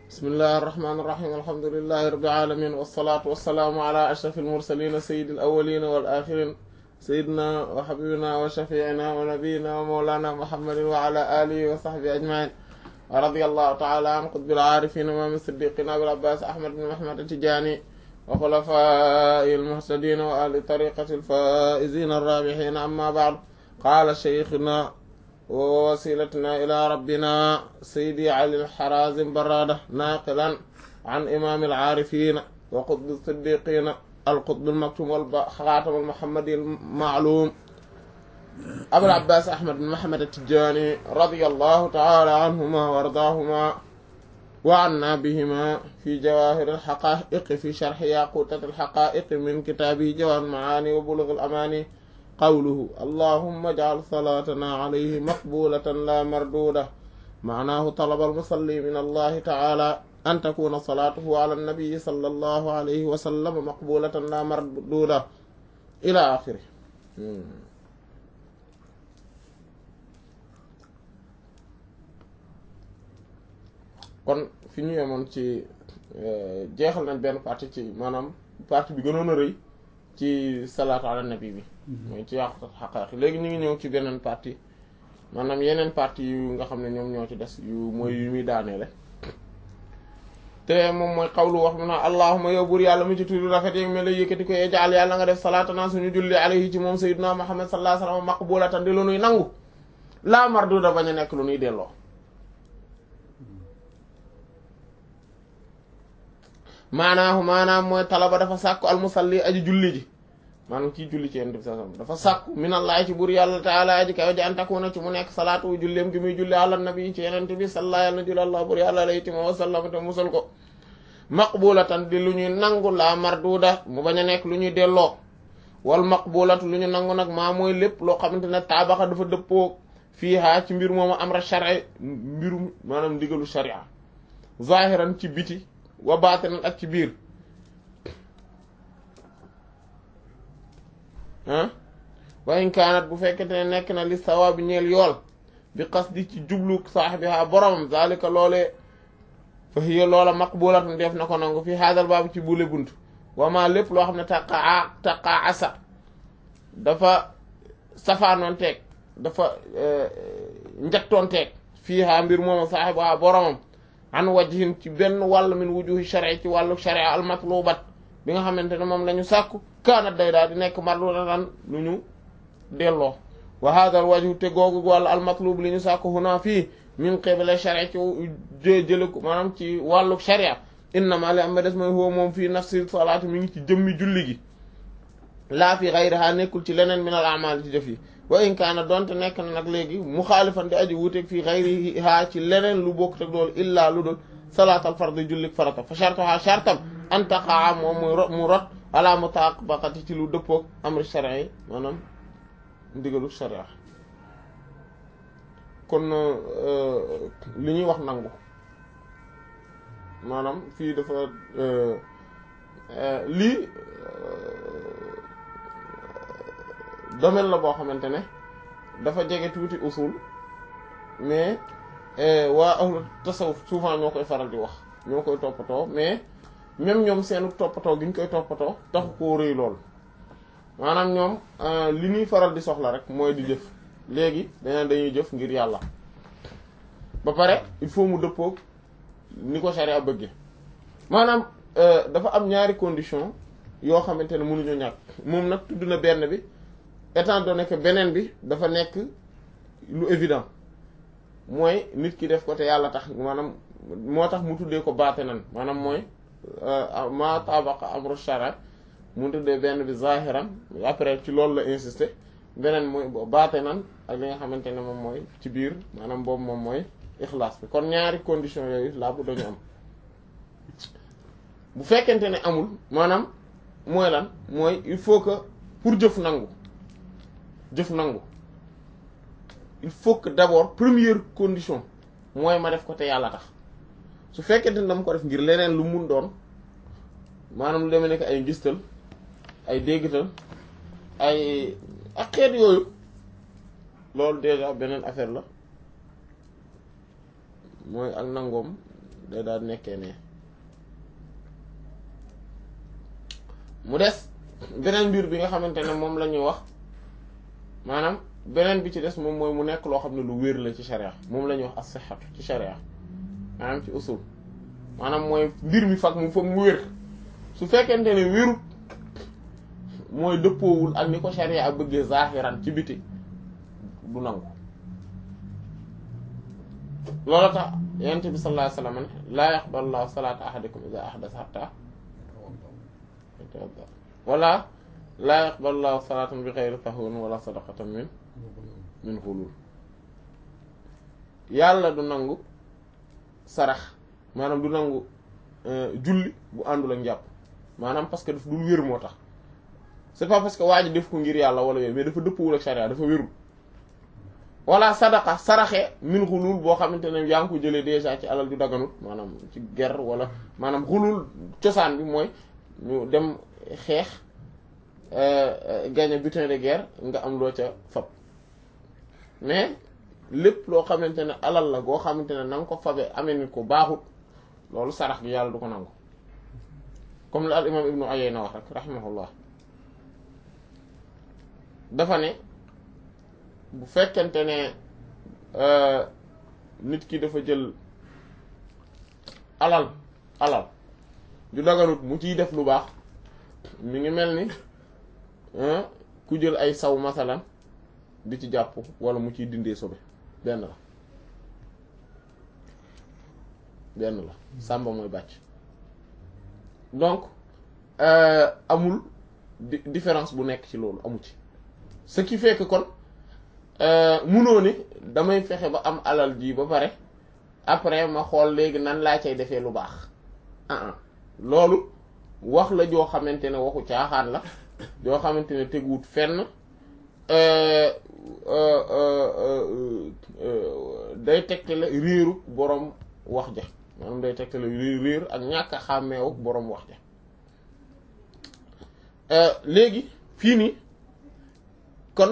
bismillahi irrahmani irrahim alhamdulilahi rabbil alamin wasalaatu wasalaamu ala ashraf almursalina sayidi alawalina wal axirin sayidina wa xabibina wa shafiina wa nabiyina wa mawlana muhammadin wa ala alihi wa sahbi ajmain wa radi allahu taala an qutbil aarifin imaam siddiqin abil abbas ahmad bin muhammad atijani wa xulafai almuhtadin wa ahli tariqati alfaizin arrabihin amma baad qaala cheikhuna wa wasilatuna ila rabbina sayidi ali alxarazim barada naqilan an imam alaarifina wa qutb siddiqina alqutb almaktum walxaatam almuhammadi almaalum abul abbas ahmad bin muhammad atijani radiyallahu taala anhuma wa ardaahuma wa anna bihima fi jawahir alxaqaiqi fi sharxi yaqutat alxaqaiqi min kitaabihi jawahir almaani wa bulugh alamani qawluhu allahumma ij'al salaatana alayhi maqbulatan la marduda maanaahu talaba almusalli min allahi taala an takuna salaatuhu ala annabiyi sallallahu alayhi wa sallam maqbulatan la marduda ila axiri kon fi ñu yemoon ci jeexal nañ benn partie ci maanaam partie bi gënoon a rëy ci salaatu ala nabi bi mooy ci yàqutat xaqaax léegi ñu ngi ñëw ci beneen partie maanaam yeneen partie yu nga xam ne ñoom ñoo ci des yu mooy yu muy daaneele te moom mooy xawlu wax mu na allahuma yow buur yàlla mu ci tuddu rafet yeeg me la yëkkati ko jaal yàlla nga def salaatana suñu julli alayhi ci moom sayyidina muhammad sallallahu alayhi wasallam maqbulatan di lu nuy nangu laa marduda bañ a nekk lu nuy delloo maanaahu maanaam mooy talaba dafa sàkku almusalli aji julli ji maanaam kii julli ci yonent bi sallallahu alayhi wasallam dafa sàkku minallahi ci buur yàlla taala aji kaw ji an takuna ci mu nekk salaatu julleem gi muy julli ala nabi ci yonent bi sallallahu yàlla na julli allah buur yàlla alayhi tima wa sallam te musal ko maqbulatan di lu ñuy nangu la marduda mu bañ a nekk lu ñuy delloo wal maqbulatu lu ñu nangu nag maa mooy lépp loo xamante ne taabaxa dafa dëppoo fii haa ci mbir moomu amra shari mbirum maanaam ndigalu sharia zahiran ci biti wa baatinan ak ci biir ah wa in kaanat bu fekkente ne nekk na li sawaabi ñeel yool bi qasdi ci jublu saaxibiha boromam zalika loolee fa hiya loola maqbulatun def na ko nangu fi haadal baabu ci bule bunt wama lépp loo xam ne taqaa taqaa asa dafa safaanoon teeg dafa njattoon teeg fii haa mbir mooma saaxibiha boromam an wajhin ci benn wàll min wujuhi shari ci wàllu sharia al matlubat bi nga xamante ne moom la ñu sàkku kaanat day daal di nekk mardudan lu ñu delloo wa hadha al wajhu te googu wàllu al matlub li ñu sàkku huna fii min qibla sharia ci jële ko maanaam ci wàllu sharia innama li am ma des mooy huwa moom fii nafsi salaati mi ngi ci jëmmi julli gi laa fi ghayriha nekkul ci leneen min al a'mal ci jëf yi wa in kaana donte nekk na nag léegi muxaalifan di aji wuuteeg fii ghayriha ci leneen lu bokk teg loolu illaa lu dul salaatal fardi jullik farata fa shartuha shartam an taqaa moom muy rot mu rot ala mutabaqati ci lu dëppoog amri sharia yi maanaam ndigalu sharia kon li ñuy wax nangu maanaam fii dafa lii domaine la boo xamante ne dafa jege tuuti usul mais waa ahlu tasawuf souvent ñoo koy faral di wax ñoo koy toppatoo mais même ñoom seenu toppatoo gi ñu koy toppatoo taxu koo rëy lool maanaam ñoom li ñuy faral di soxla rek mooy di jëf léegi dañu dañuy jëf ngir yàlla ba pare il faut mu dëppoog ni ko sharia bëggee maanaam dafa am ñaari condition yoo xamante ne mënuñu ñàkk moom nag tudd na benn bi étant donné que beneen bi dafa nekk lu évident mooy nit ki def ko te yàlla tax maanaam moo tax mu tuddee ko baate nan maanaam mooy ma tabaqa amru shara mu tuddee benn bi zahiran après ci loolu la insister beneen mooy baate nan ak li nga xamante ne moom mooy ci biir maanaam boobu moom mooy ixlaas bi kon ñaari condition yooyu laa bu dañu am bu fekkente ne amul maanaam mooy lan mooy il faut que pour jëf nangu jëf nangu il faut que d'abord première condition mooy ma def ko te yàlla tax su fekkente ne dama ko def ngir leneen lu mun doon maanaam lu demee nekk ay ngistal ay déggtal ay ak xeet yooyu loolu déjà beneen affaire la mooy ak nangoom day daal nekkee ne mu des beneen mbir bi nga xamante ne moom la ñuy wax maanaam beneen bi ci des moom mooy mu nekk loo xam ne lu wér la ci sharia moom la ñuy wax as-sihhatu ci sharia maanaam ci usul maanaam mooy mbir mi fag mu foog mu wér su fekkente ne wérut mooy dëppoowul ak ni ko sharia ak bëggee zahiran ci biti du nangu loolu tax yonent bi sallallahu alayhi wasallam ne laa yaqbalu llahu salaata ahadikum idha ahdatha hatta wala laa yaqbalu llahu salaatan bi ghayri tahwin wala sadaqatan min min ghulul yàlla du nangu sarax maanaam du nangu julli bu àndul ak njàpp maanaam parce que daf dul wér moo tax c'est pas parce que waa ji def ko ngir yàlla wala yooyu mais dafa dëppwul ak sharia dafa wérul wala sadaqa saraxe min xulul boo xamante ne yaa ngi ko jëlee déjà ci alal ju daganut maanaam ci guerre wala maanaam xulul cosaan bi mooy ñu dem xeex gagner butin de guerre nga am loo ca fab mais lépp loo xamante ne alal la goo xamante ne na nga ko fabe amee ni ko baaxut loolu sarax bi yàlla du ko nangu comme la al imam ibnu Uyayna wax rek rahimahullah dafa ne bu fekkente ne nit ki dafa jël alal alal ju daganut mu ciy def lu baax mi ngi mel ni ku jël ay saw masalan di ci jàpp wala mu ciy dindee sobe benn la benn la sàmba mooy bàcc donc amul différence bu nekk ci loolu amu ci ce qui fait que kon munoo ni damay fexe ba am alal ji ba pare après ma xool léegi nan laa cay defee lu baax ah loolu wax la joo xamante ne waxu caaxaan la joo xamante ne teguwut fenn day tegtale réeru boroom wax ja maanaam day tegtale réer ak ñàkk a xàmmeewu boroom wax ja léegi fii nii kon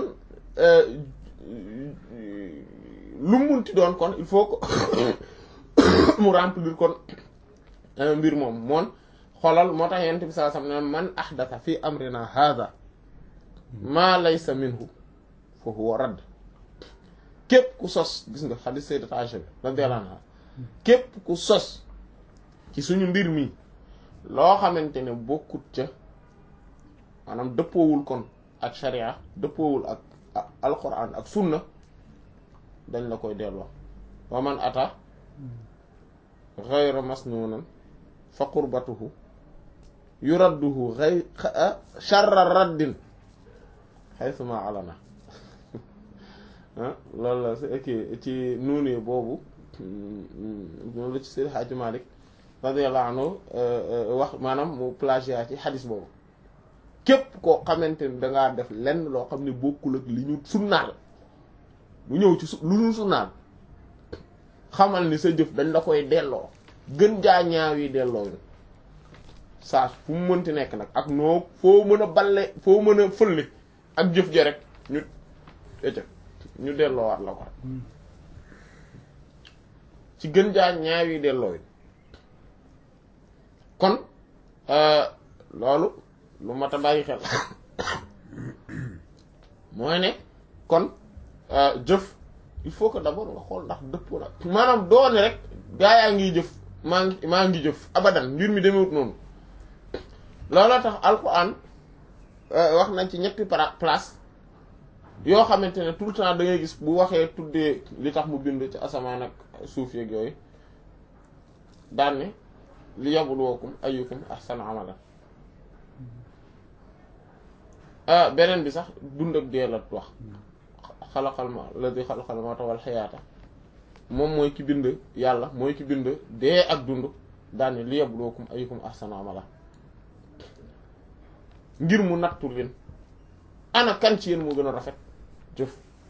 lu munti doon kon il faut que mu remplir kon mbir moom moon xoolal moo tax yent bi saa sam ne man ahdatha fi amrina hadha ma laysa minhu fa huwa radd képp ku sos gis nga xadis sayyidat Aisha bi radiyallahu anha képp ku sos ci suñu mbir mi loo xamante ne bokkut ca maanaam dëppoowul kon ak sharia dëppoowul ak alquran ak sunna dañ la koy delloo wa man ata ghayra masnunan fa qurbatuhu yuradduhu ghayr sharra raddin haythuma alana loolu la si ok ci nuuni boobu moom la ci Seydi Hadji Malick radiyallahu anhu wax maanaam mu plagiat ci xadis boobu képp koo xamante ni dangaa def lenn loo xam ne bokkul ak li ñu sunnaal lu ñëw ci su lu ñu sunnaal xamal ni sa jëf dañ la koy delloo gën jaa ñaaw yi delloo ñu saa fu mu mënti nekk nag ak noo foo mën a balle foo mën a fëlli ak jëf ja rek ñu ëcc ñu delloowaat la ko rek ci gën jaa ñaaw yi delloo yi kon loolu lu mat a bàyyi xel mooy ne kon jëf il faut que d'abord nga xool ndax dëppoo la maanaam doone rek gaa yaa ngi jëf maa ngi maa ngi jëf abadan mbir mi demewut noonu looloo tax alquran wax nañ ci ñetti place yoo xamante ne tout le temps da ngay gis bu waxee tuddee li tax mu bind ci asamaan ak suuf yeeg yooyu daan ne li yabluwakum ayyukum ahsanu amalan beneen bi sax dund ak dee la wax xalaqal ma alladi xalaqal mawta wal xayaata moom mooy ki bind yàlla mooy ki bind dee ak dund daane li yabluwakum ayyukum ahsanu amala ngir mu nattu leen ana kan ci yéen moo gën a rafet jëf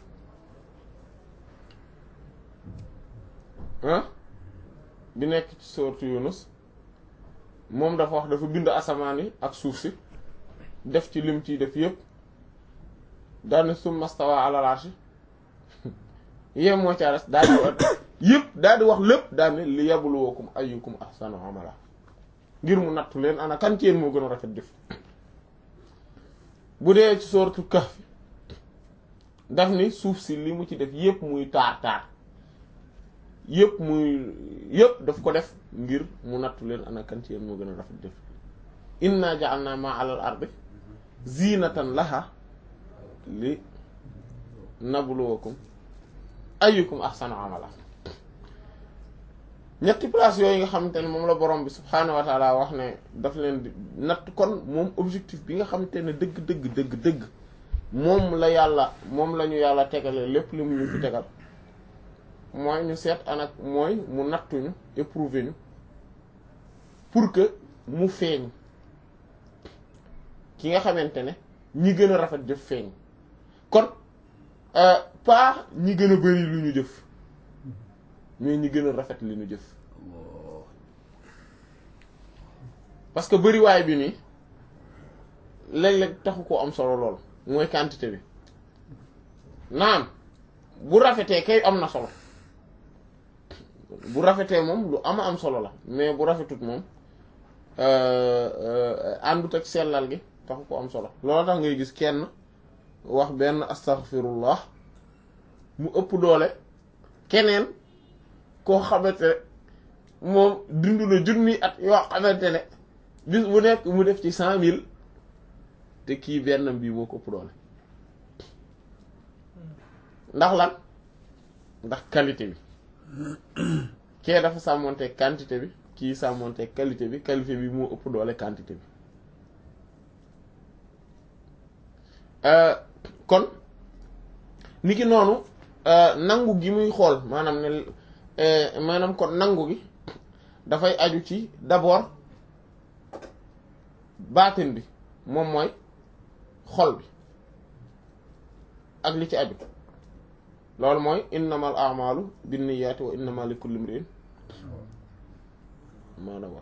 ah bi nekk ci sourate Yunus moom dafa wax dafa bind asamaan yi ak suuf si def ci lim ciy def yépp daane summa stawa ala arshi yéem moo ca res daal yëpp daal di wax lépp daal ne li yabluwakum ayyukum ahsanu amala ngir mu nattu leen ana kan ci yéen moo gën a rafet jëf bu dee ci sooratu Kahf daf ni suuf si li mu ci def yëpp muy taar taar yëpp muy yëpp daf ko def ngir mu nattu leen ana kan ci yéen moo gën a rafet jëf inna ja'alna ma 'ala al-ardi zinatan laha li nabluwakum ayyukum ahsanu amala ñetti place yooyu nga xamante ne moom la borom bi subhaanahu wa taala wax ne daf leen di natt kon moom objectif bi nga xamante ne dëgg dëgg dëgg dëgg moom la yàlla moom la ñu yàlla tegale lépp li mu ñu fi tegal mooy ñu seet anak mooy mu nattuñu éprouver ñu pour que mu feeñ ki nga xamante ne ñi gën a rafet jëf feeñ kon pas ñi gën a bari lu ñu jëf mais ñi gën a rafet li ñu jëf parce que bariwaay bi nii léeg-léeg taxu ko am solo lool mooy quantité bi naam bu rafetee kay am na solo bu rafetee moom lu ama am solo la mais bu rafetut moom àndut ak sellal gi taxu ko am solo loolu tax ngay gis kenn wax benn astaghfirullah mu ëpp doole keneen koo xamante ne moom dund na junni at yoo xamante ne bis bu nekk mu def ci cent mille te kii benn bii moo ko ëpp doole ndax lan ndax qualité bi kee dafa sàmmonte quantité bi kii sàmmonte qualité bi qualité bi moo ëpp doole quantité bi kon niki noonu nangu gi muy xool maanaam ne maanaam kon nangu gi dafay aju ci d'abord baatin bi moom mooy xol bi ak li ci aju loolu mooy innamal a'malu binniyati wa innama likulli imrin ma nawa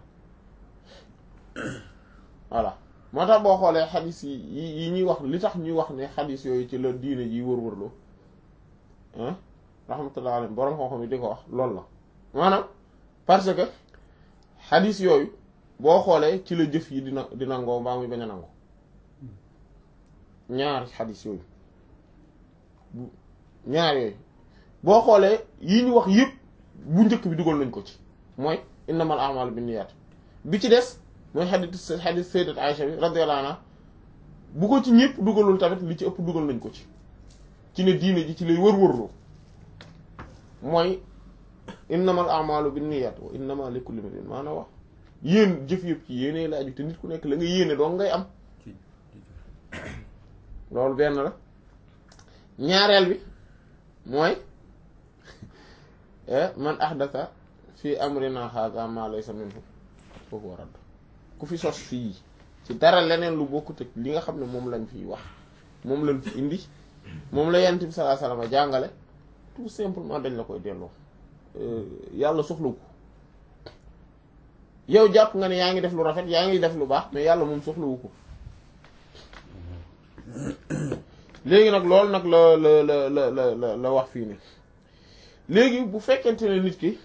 voilà moo tax boo xoolee xadis yi yi ñuy wax li tax ñuy wax ne xadis yooyu ci la diine ji wër-wërloo ah rahmatullah alayhi borom xam-xam yi di ko wax loolu la maanaam parce que xadis yooyu boo xoolee ci la jëf yi dina di nangoo mbaa muy bañ a nangu ñaari xadis yooyu ñaar yooyu boo xoolee yi ñu wax yëpp bu njëkk bi dugal nañ ko ci mooy innamal a'malu binniyat bi ci des mooy xadis xadis sayyidat Aisha bi radiyallahu anha bu ko ci ñëpp dugalul tamit li ci ëpp dugal nañ ko ci ci ne diine ji ci lay wër-wërloo mooy innamal a'malu binniyat wa innama likulli imrin maanaam wax yéen jëf yëpp ci yéene la aju te nit ku nekk la nga yéene dong ngay am loolu benn la ñaareel bi mooy man ahdatha fi amrina hadha ma laysa minhu fa huwa radd ku fi sos fii ci dara leneen lu bokkut ak li nga xam ne moom lañ fiy wax moom lañ fi indi moom la yonent bi sallallahu alayhi wasallam jàngale tout simplement dañ la koy delloo yàlla soxla ko yow jàpp nga ne yaa ngi def lu rafet yaa ngi def lu baax mais yàlla moom soxlawu ko léegi nag loolu nag la la la la la la wax fii nii léegi bu fekkente ne nit ki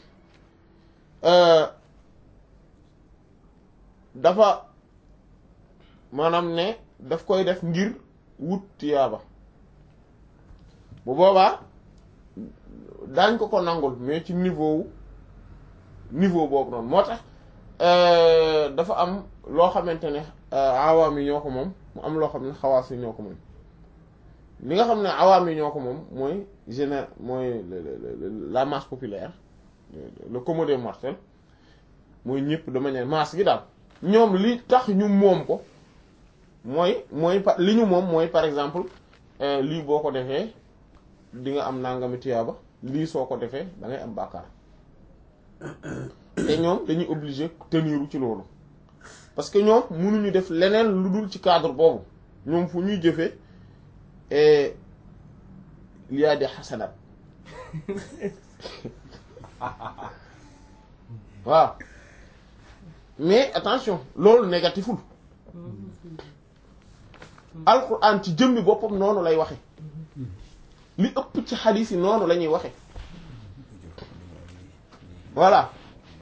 dafa maanaam ne daf koy def ngir wut tiyaaba bu boobaa daañ ko ko nangul mais ci niveau wu niveau boobu noonu moo tax dafa am loo xamante ne awaam yi ñoo ko moom mu am loo xam ne xawaas yi ñoo ko moom li nga xam ne awaam yi ñoo ko moom mooy géné mooy la masse populaire le commun des mortels mooy ñëpp de manière masse gi daal ñoom li tax ñu moom ko mooy mooy li ñu moom mooy par exemple lii boo ko defee di nga am nangami tiyaaba lii soo ko defee da ngay am bàkkaar te ñoom dañuy obligé teniru ci loolu parce que ñoom mënuñu def leneen lu dul ci cadre boobu ñoom fu ñuy jëfee il y a des xasanaat waaw mais attention loolu négatiful alquran ci jëmmi boppam noonu lay waxe li ëpp ci xadiis yi noonu la ñuy waxe voilà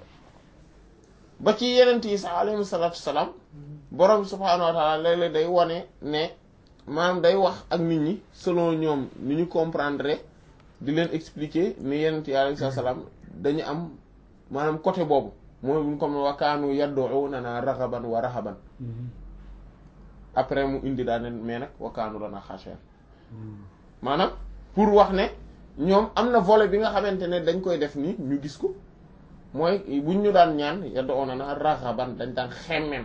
ba ci yenent yi sax alayhi salaatu salaam borom subhaanahu wa taala léeg-léeg day wane ne maanaam day wax ak nit ñi selon ñoom ni ñu comprendre di leen expliquer ni yenent yi alayhi salaam dañu am maanaam côté boobu mooy buñ comme wa kaanu yad'uunanaa raghaban wa rahaban après mu indi daane mais nag wa kaanu lanaa xaashi'iin maanaam pour wax ne ñoom am na volet bi nga xamante ne dañ koy def ni ñu gis ko mooy buñ ñu daan ñaan yad'uunanaa raghaban dañ daan xemmem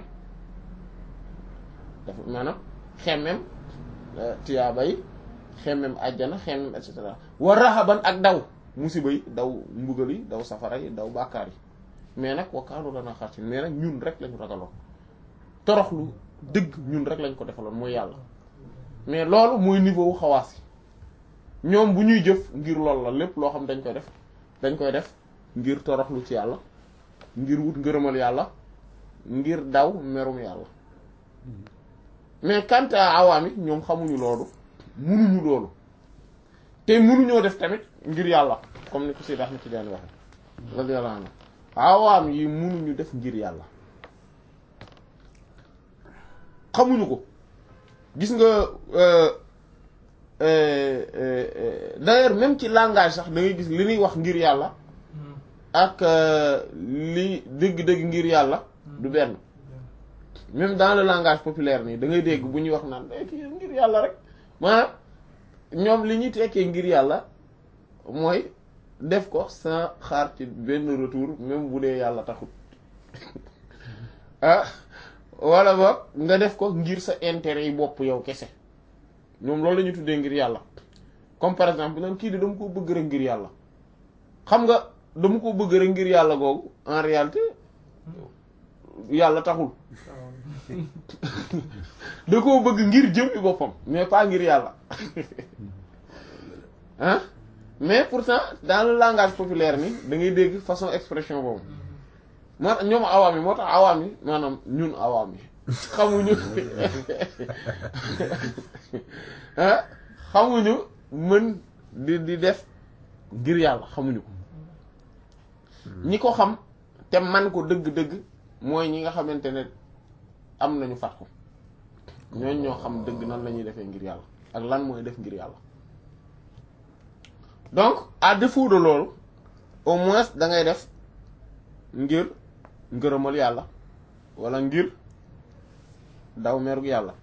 dafa maanaam xemmem tiyaaba yi xemmem àjjana xemmem et cetera wa rahaban ak daw musiba yi daw mbugal yi daw safara yi daw bàkkaar yi mais nag wa kaanu lanaa xaashi'iin mais nag ñun rek lañu ragaloon toroxlu dëgg ñun rek lañ ko defaloon mooy yàlla mais loolu mooy niveau wu xawaas yi ñoom bu ñuy jëf ngir loolu la lépp loo xam dañ koy def dañ koy def ngir toroxlu ci yàlla ngir wut ngërëmal yàlla ngir daw merum yàlla mais quant à awaam yi ñoom xamuñu loolu munuñu loolu te munuñoo def tamit ngir yàlla comme ni ko Seydi Ahmad Tidiane waxe radiyallahu anhu awaam yi munuñu def ngir yàlla xamuñu ko gis nga d'ailleurs même ci langage sax da ngay gis li ñuy wax ngir yàlla ak li dëgg-dëgg ngir yàlla du benn même dans le langage populaire nii da ngay dégg bu ñuy wax naan kii ngir yàlla rek maanaam ñoom li ñuy tekkee ngir yàlla mooy def ko sans xaar ci benn retour même bu dee yàlla taxut ah wala boog nga def ko ngir sa intérêt yi bopp yow kese ñoom loolu la ñu tuddee ngir yàlla comme par exemple naan kii de dama ko bëgg rek ngir yàlla xam nga dama ko bëgg rek ngir yàlla googu en réalité yàlla taxul da koo bëgg ngir jëmmi boppam mais pas ngir yàlla ah mais pourtant dans le langage populaire ni da ngay dégg façon expression boobu moo tax ñoom awaam yi moo tax awaam yi maanaam ñun awaam yi xamuñu ah xamuñu mën di di def ngir yàlla xamuñu ko ñi ko xam te man ko dëgg-dëgg mooy ñi nga xamante ne am nañu fat ko ñooñ ñoo xam dëgg nan la ñuy defee ngir yàlla ak lan mooy def ngir yàlla donc à défaut de loolu au moins da ngay def ngir ngërëmal yàlla wala ngir daw merug yàlla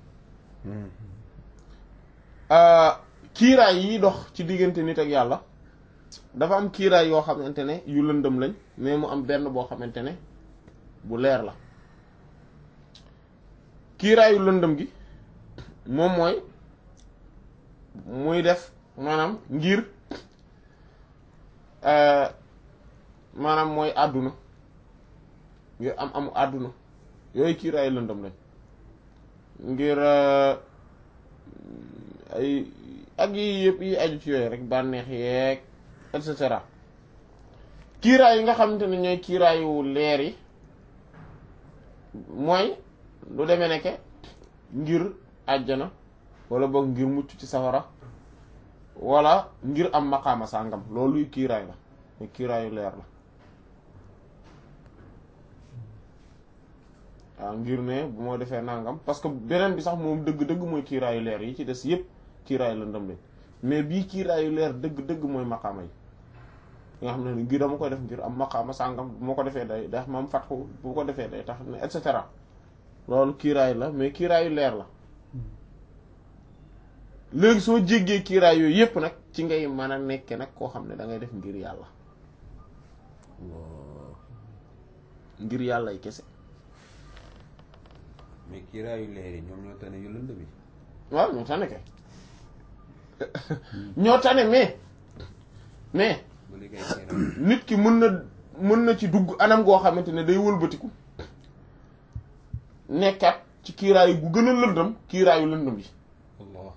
kiiraay yi dox ci diggante nit ak yàlla dafa am kiiraay yoo xamante ne yu lëndëm lañ mais mu am benn boo xamante ne bu leer la kiiraayu lëndëm gi moom mooy muy def maanaam ngir maanaam mooy àdduna ngir am amu àdduna yooyu kiiraayu lëndëm lañ ngir ay ak yi yëpp yi aju ci yooyu rek bànneex yeeg et cetera kiiraay yi nga xamante ne ñooy kiiraayu leer yi mooy lu demee nekke ngir àjjana wala boog ngir mucc ci safara wala ngir am maqaama sàngam loolu kiiraay la mais kiiraayu leer la waaw ngir ne bu moo defee nangam parce que beneen bi sax moom dëgg-dëgg mooy kiiraayu leer yi ci des yépp kiiraayu lëndëm lañ mais bii kiiraayu leer dëgg-dëgg mooy maqaama yi nga xam ne ngir dama koy def ngir am maqaama sàngam bu ma ko defee day day mam fat ko bu ko defee day tax ne et cetera loolu kiiraay la mais kiiraayu leer la léegi soo jéggee kiiraay yooyu yépp nag ci ngay mën a nekke nag koo xam ne da ngay def ngir yàlla ngir yàlla yi kese mais kiiraayu leer yi ñoom ñoo tane yu lëndëm yi waaw ñoo tane kay ñoo tane mais mais ba léegi ay kiiraay nit ki mën na mën na ci dugg anam goo xamante ne day wëlbatiku nekkat ci kiiraayu gu gën a lëndëm kiiraayu lëndëm yi Allah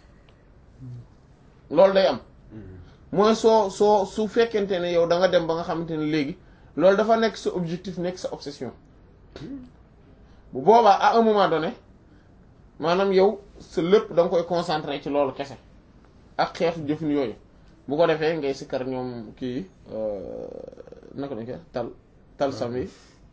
loolu day am mooy soo soo su fekkente ne yow da nga dem ba nga xamante ne léegi loolu dafa nekk sa objectif nekk sa obsession bu boobaa à un moment donné maanaam yow sa lépp da nga koy concentrer ci loolu kese ak xeetu jëfin yooyu bu ko defee ngay sikkar ñoom kii naka lañ koy tal tal sam yi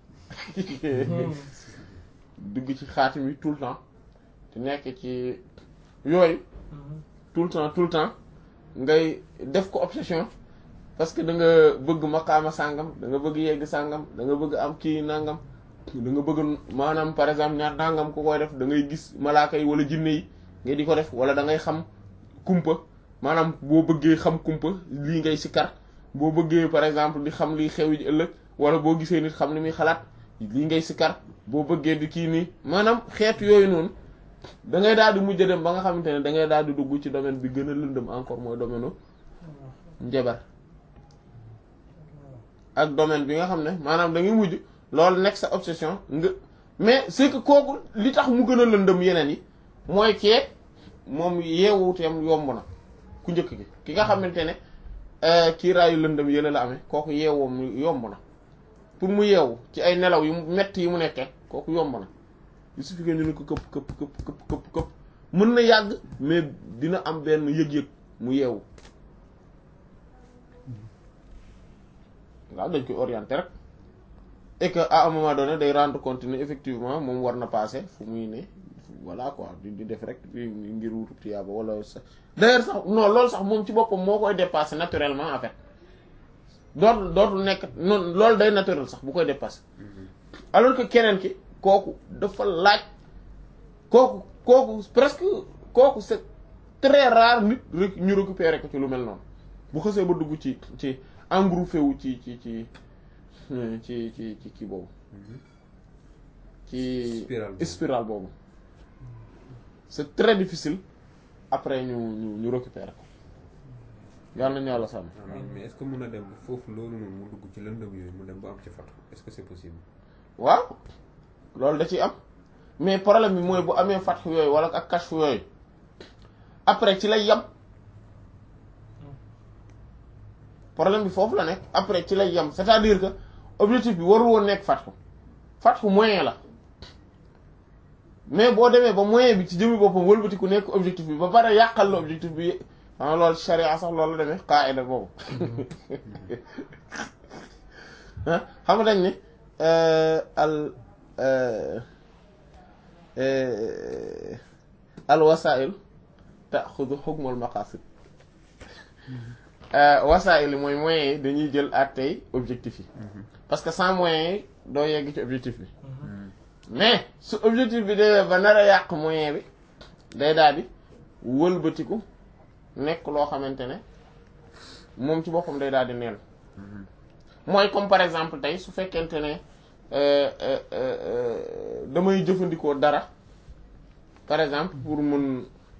dugg ci xaatim yi tout le temps te nekk ci yooyu tout le temps tout le temps ngay def ko obsession parce que da nga bëgg maqaama sàngam da nga bëgg yegg sàngam da nga bëgg am kii nangam da nga bëgg maanaam par exemple ñaar nangam ku koy def da ngay gis malaaka yi wala jinne yi nga di ko def wala da ngay xam kumpa maanaam boo bëggee xam kumpa lii ngay sikkar boo bëggee par exemple di xam liy xew ji ëllëg wala boo gisee nit xam li muy xalaat lii ngay sikkar boo bëggee di kii nii maanaam xeetu yooyu noonu da ngay daal di mujj dem ba nga xamante ne da ngay daal di dugg ci domaine bi gën a lëndëm encore mooy domaine njabar ak domaine bi nga xam ne maanaam da ngay mujj loolu nekk sa obsession nga mais c'est que kooku li tax mu gën a lëndëm yeneen yi mooy kee moom yeewuteem yomb na ku njëkk gi ki nga xamante ne kii raayu lëndëm yële la amee kooku yeewoom yomb na pour mu yeewu ci ay nelaw yu metti yi mu nekkee kooku yomb na il suffit que ñu ne ko këpp këpp këpp këpp këpp këpp mën na yàgg mais dina am benn yëg-yëg mu yeewu waaw dañ koy orienter rek et que à un moment donné day rendre compte ne effectivement moom war na passer fu muy ne voilà quoi di di def rek ngir wutu tiyaaba wala sax d'ailleurs sax non loolu sax moom ci boppam moo koy dépasser naturellement en fait dootul dootul nekk noonu loolu day naturel sax bu koy dépasser alors que keneen ki kooku dafa laaj kooku kooku presque kooku c'est très rare nit rek ñu récupérer ko ci lu mel noonu bu xësee ba dugg ci ci engouffré wu ci ci ci ci ci ci kii boobu ci spirale boobu c'est très difficile après ñu ñu ñu récupérer ko yàlla nañu yàlla sàmm mais est-ce que mën a dem foofu loolu noonu mu dugg ci lëndëm yooyu mu dem ba am ci fatu est-ce que c'est possible waaw loolu da ciy am mais problème bi mooy bu amee fatx yooyu wala ak kashf yooyu après ci lay yam problème bi foofu la nekk après ci lay yam c'est-à-dire que objectif bi warul woon nekk fatxu fatxu moyen la mais boo demee ba moyen bi ci jëmi boppam wëlbati ku nekk objectif bi ba pare yàqal la objectif bi xam loolu sharia sax loolu la demee qaida boobu xam nga dañ ne al al wasail taxudu xukmal maqasid wasail yi mooy moyens yi dañuy jël àttey objectif yi parce que sans moyens yi doo yegg ci objectif bi mais su objectif bi demee ba nar a yàq moyen bi day daal di wëlbatiku nekk loo xamante ne moom ci boppam day daal di neen mooy comme par exemple tey su fekkente ne damay jëfandikoo dara par exemple pour mën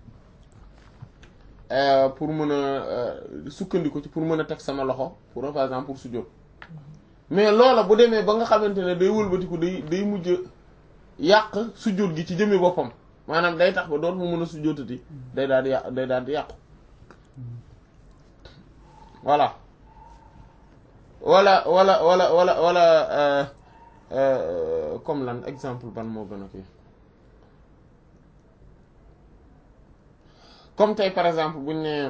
pour mën a sukkandiku ci pour mën a teg sama loxo pour par exemple pour sujjóot mais loola bu demee ba nga xamante ne day wëlbatiku day day mujj yàq sujjóot gi ci jëmmi boppam maanaam day tax ba doot mu mën a sujjóotati day daal di yàq day daal di yàqu voilà wala wala wala wala wala comme lan exemple ban moo gën a kii comme tey par exemple buñ ne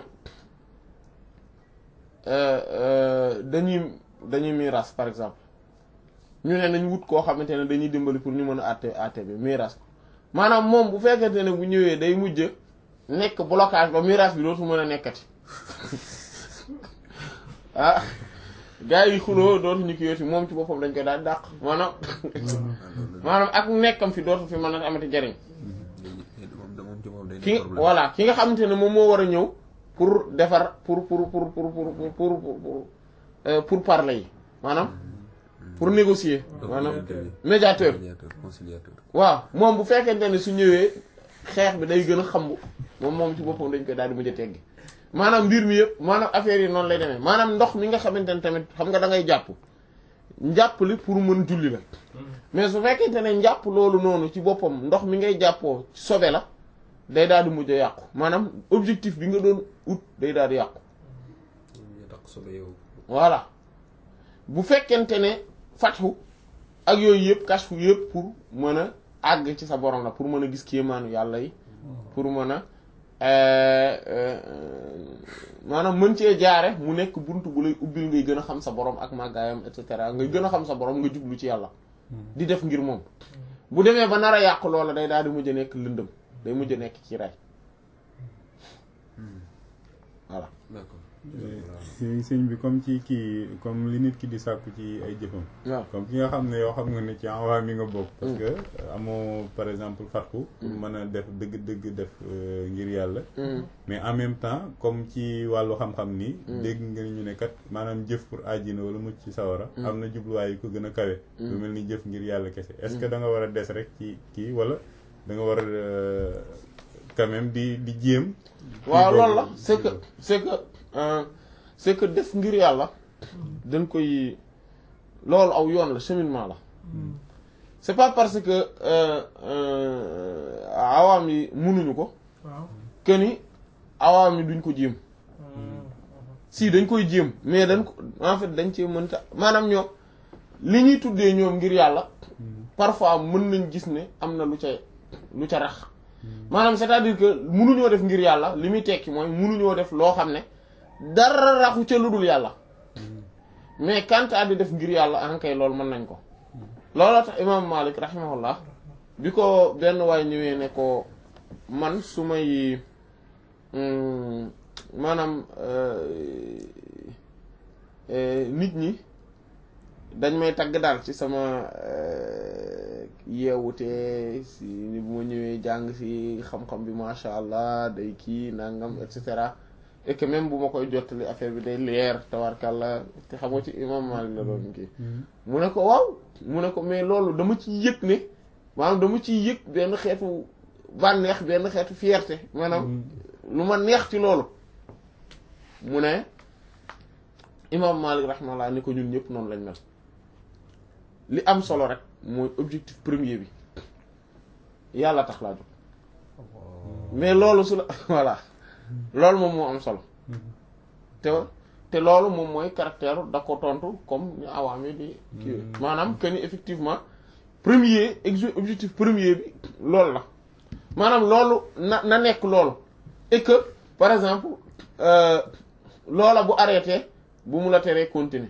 dañuy dañuy miiras par exemple ñu ne nañ wut koo xamante ne dañuy dimbali pour ñu mën a àtte àtte bi miiras maanaam moom bu fekkente ne bu ñëwee day mujj nekk blocage ba miiras bi dootu mën a nekkati ah gars yi xuloo dootu ñu ki yooti moom ci boppam dañ koy daal dàq maanaam maanaam ak nekkam fi dootu fi mën a amati jariñ ki voilà ki nga xamante ne moom moo war a ñëw pour defar pour pour pour pour pour pour pour pour parler yi maanaam pour négocier maanaam médiateur conciliateur waaw moom bu fekkente ne su ñëwee xeex bi day gën a xambu moom moom ci boppam dañ koy daal di mujj a teggi maanaam mbir mi yëpp maanaam affaire yi noonu lay demee maanaam ndox mi nga xamante ne tamit xam nga da ngay jàpp njàpp li pour mën julli la mais su fekkente ne njàpp loolu noonu ci boppam ndox mi ngay jàppoo sobe la day daal di mujj a yàqu maanaam objectif bi nga doon ut day daal di yàqu voilà bu fekkente ne fatxu ak yooyu yëpp kashfu yëpp pour mën a àgg ci sa borom la pour mën a gis kéemaanu yàlla yi pour mën a maanaam mën cee jaare mu nekk bunt bu lay ubbil ngay gën a xam sa borom ak màggaayam et cetera ngay gën a xam sa borom nga jublu ci yàlla di def ngir moom bu demee ba nar a yàq loola day daal di mujj a nekk lëndëm day mujj a nekk ci ray voilà d'accord si sëñ bi comme ci kii comme li nit ki di sàkku ci ay jëfam waaw comme ki nga xam ne yoo xam nga ne ci envoi mi nga bokk parce que amoo par exemple fatku pour mën a def dëgg-dëgg def ngir yàlla mais en même temps comme ci wàllu xam-xam nii dégg nga ñu ne kat maanaam jëf pour àjjina wala mucc ci sawara am na jubluwaay yu ko gën a kawe lu mel ni jëf ngir yàlla kese est-ce que da nga war a des rek ci kii wala da nga war a quand même di di jéem waaw loolu la c'est que c'est que c'est que def ngir yàlla dañ koy loolu aw yoon la cheminement la c'est pas parce que awaam yi mënuñu ko que ni awaam yi duñ ko jéem si dañ koy jéem mais dañ ko en fait dañ cee mënta maanaam ñoom li ñuy tuddee ñoom ngir yàlla parfois mën nañ gis ne am na lu ca lu ca rax maanaam c'est-à-dire que mënuñoo def ngir yàlla li muy tekki mooy mënuñoo def loo xam ne dara raxu ca lu dul yàlla mais quant à di def ngir yàlla ankay loolu mën nañ ko looloo tax imam Malik rahimahullah bi ko benn waay ñëwee ne ko man su may maanaam nit ñi dañ may tagg daal ci sama yeewute si ni bu ma ñëwee jàng si xam-xam bi masha allah day kii nangam et cetera et que même bu ma koy jottali affaire bi day leer tawarkàlla te xam nga ci imam Malik la doon kii mu ne ko waaw mu ne ko mais loolu dama ci yëg ne maanaam dama ciy yëg benn xeetu bànneex benn xeetu fierté maanaam lu ma neex ci loolu mu ne imam Malik rahmallah ni ko ñun ñëpp noonu lañ mel li am solo rek mooy objectif premier bi yàlla tax laa jóg mais loolu su la voilà loolu moom moo am solo te te loolu moom mooy caractère da ko tontu comme ñu awaami di kii maanaam que ni effectivement premier objectif premier bi loolu la maanaam loolu na na nekk loolu et que par exemple loola bu arrêté bu mu la teree continuer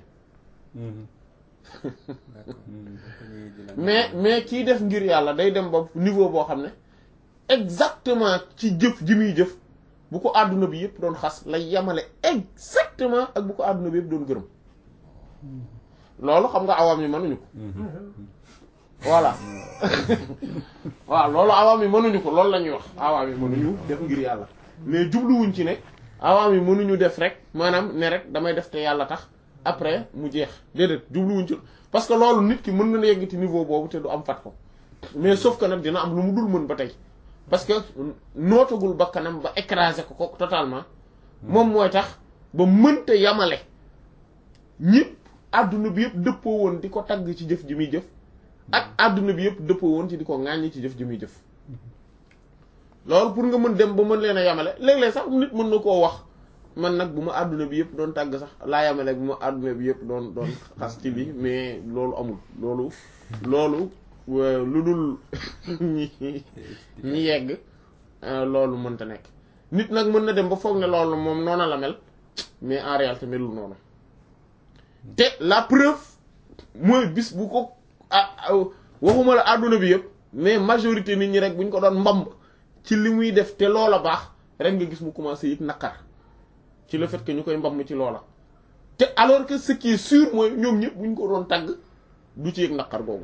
mais mais kii def ngir yàlla day dem ba niveau boo xam ne exactement ci jëf ji muy jëf bu ko àdduna bi yëpp doon xas lay yemale exactement ak bu ko àdduna bi yëpp doon gërëm loolu xam nga awaam yi mënuñu ko voilà waaw loolu awaam yi mënuñu ko loolu la ñuy wax awaam yi mënuñu def ngir yàlla mais jubluwuñ ci ne awaam yi mënuñu def rek maanaam ne rek damay def te yàlla tax après mu jeex déedéet jubluwuñ ci parce que loolu nit ki mën na yegg ci niveau boobu te du am fat ko mais sauf que nag dina am lu mu dul mën ba tey parce que nootagul ba kanam ba écraser ko ko totalement moom mooy tax ba mënta yamale ñëpp àdduna bi yëpp dëppoo woon di ko tagg ci jëf ji muy jëf ak àdduna bi yëpp dëppoo woon ci di ko ŋàññi ci jëf ji muy jëf loolu pour nga mën dem ba mën leen a yamale léeg-léeg sax nit mën na koo wax man nag bu ma àdduna bi yëpp doon tàgg sax laa yamale bu ma àdduna bi yëpp doon doon xas ci lii mais loolu amul loolu loolu lu dul ñi ñi yegg loolu mënta nekk nit nag mën na dem ba foog ne loolu moom noona la mel mais en réalité melul noonu te la preuve mooy bis bu ko ah waxuma la àdduna bi yëpp mais majorité nit ñi rek bu ñu ko doon mbamb ci li muy def te loola baax rek nga gis mu commencé yëg naqar ci le fait que ñu koy mbam ci loola te alors que ce qui est sûr mooy ñoom ñëpp bu ñu ko doon tagg du ci yëg naqar googu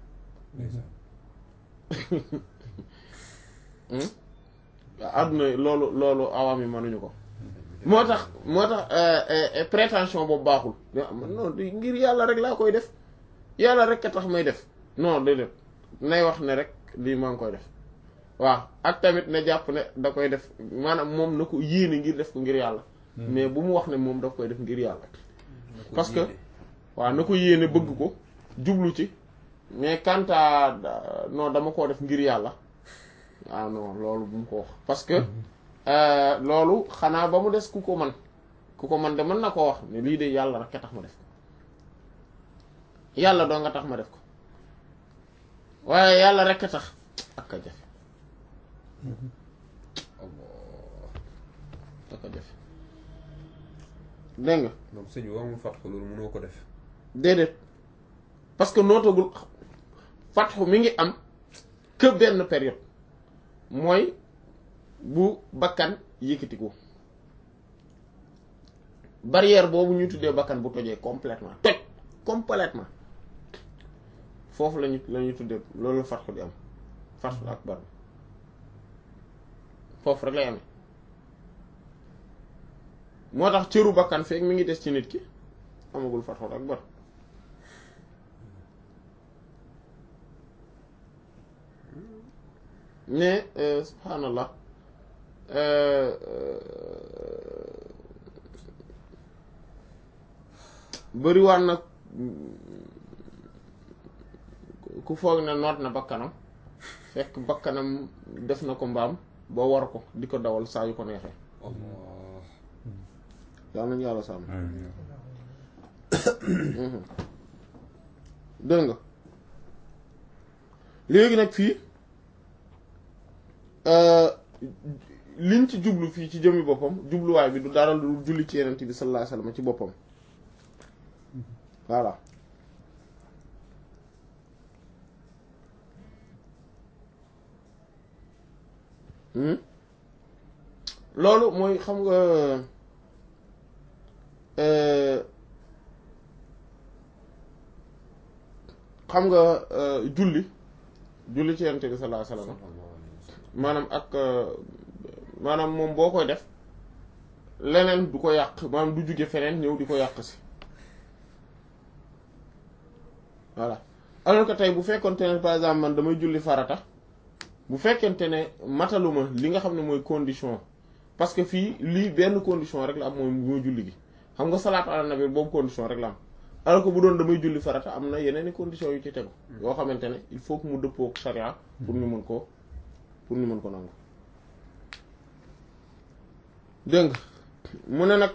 àdduna loolu loolu awaam yi mënuñu ko moo tax moo tax prétention boobu baaxul non ngir yàlla rek laa koy def yàlla rek a tax may def non déedéet nay wax ne rek lii maa ngi koy def waaw ak tamit ne jàpp ne da koy def maanaam moom na ko yéene ngir def ko ngir yàlla mais bu mu wax ne moom daf koy def ngir yàlla parce que waaw na ko yéene bëgg ko jublu ci mais quant à non dama koo def ngir yàlla ah non loolu bu mu ko wax parce que loolu xanaa ba mu des ku ko man ku ko man de mën na koo wax ne lii de yàlla rek a tax ma def ko yàlla doo nga tax ma def ko waaye yàlla rek a tax ak a jafe ak a jafe dégg nga donc sëñ bi waxumul fat ko loolu mënoo ko def déedéet parce que nootagul fatxu mi ngi am que benn période mooy bu bakkan yëkkatiku barrière boobu ñuy tuddee bakkan bu tojee complètement toj complètement foofu lañu la ñuy tuddee loolu la fatxu di am fatxu akbar foofu rek lay amee moo tax cëru bakkan feek mi ngi des ci nit ki amagul fatxu akbar mais subhaanallah bëriwaan nag ku foog ne noot na bakkanam fekk bakkanam def na ko mbaam ba war ko di ko dawal saa yu ko neexee allah yaa nañu yàlla sàmm dégg nga léegi nag fii liñ ci jublu fii ci jëmmi boppam jubluwaay bi du dara lu julli ci yenent bi sallallahu alayhi wasallam ci boppam voilà loolu mooy xam nga xam nga julli julli ci yenent bi sallallahu alayhi wasallam maanaam ak maanaam moom boo koy def leneen du ko yàq maanaam du jóge feneen ñëw di ko yàq si voilà alors que tey bu fekkonte ne par exemple man damay julli farata bu fekkente ne mataluma li nga xam ne mooy condition parce que fii lii benn condition rek la am mooy mooy julli gi xam nga salaatu ala nabi boobu condition rek la am alors que bu doon damay julli farata am na yeneen i conditions yu ci tegu yoo xamante ne il faut que mu dëppoo ak charia pour ñu mën ko pour ñu mën ko nangu dégg nga mu ne nag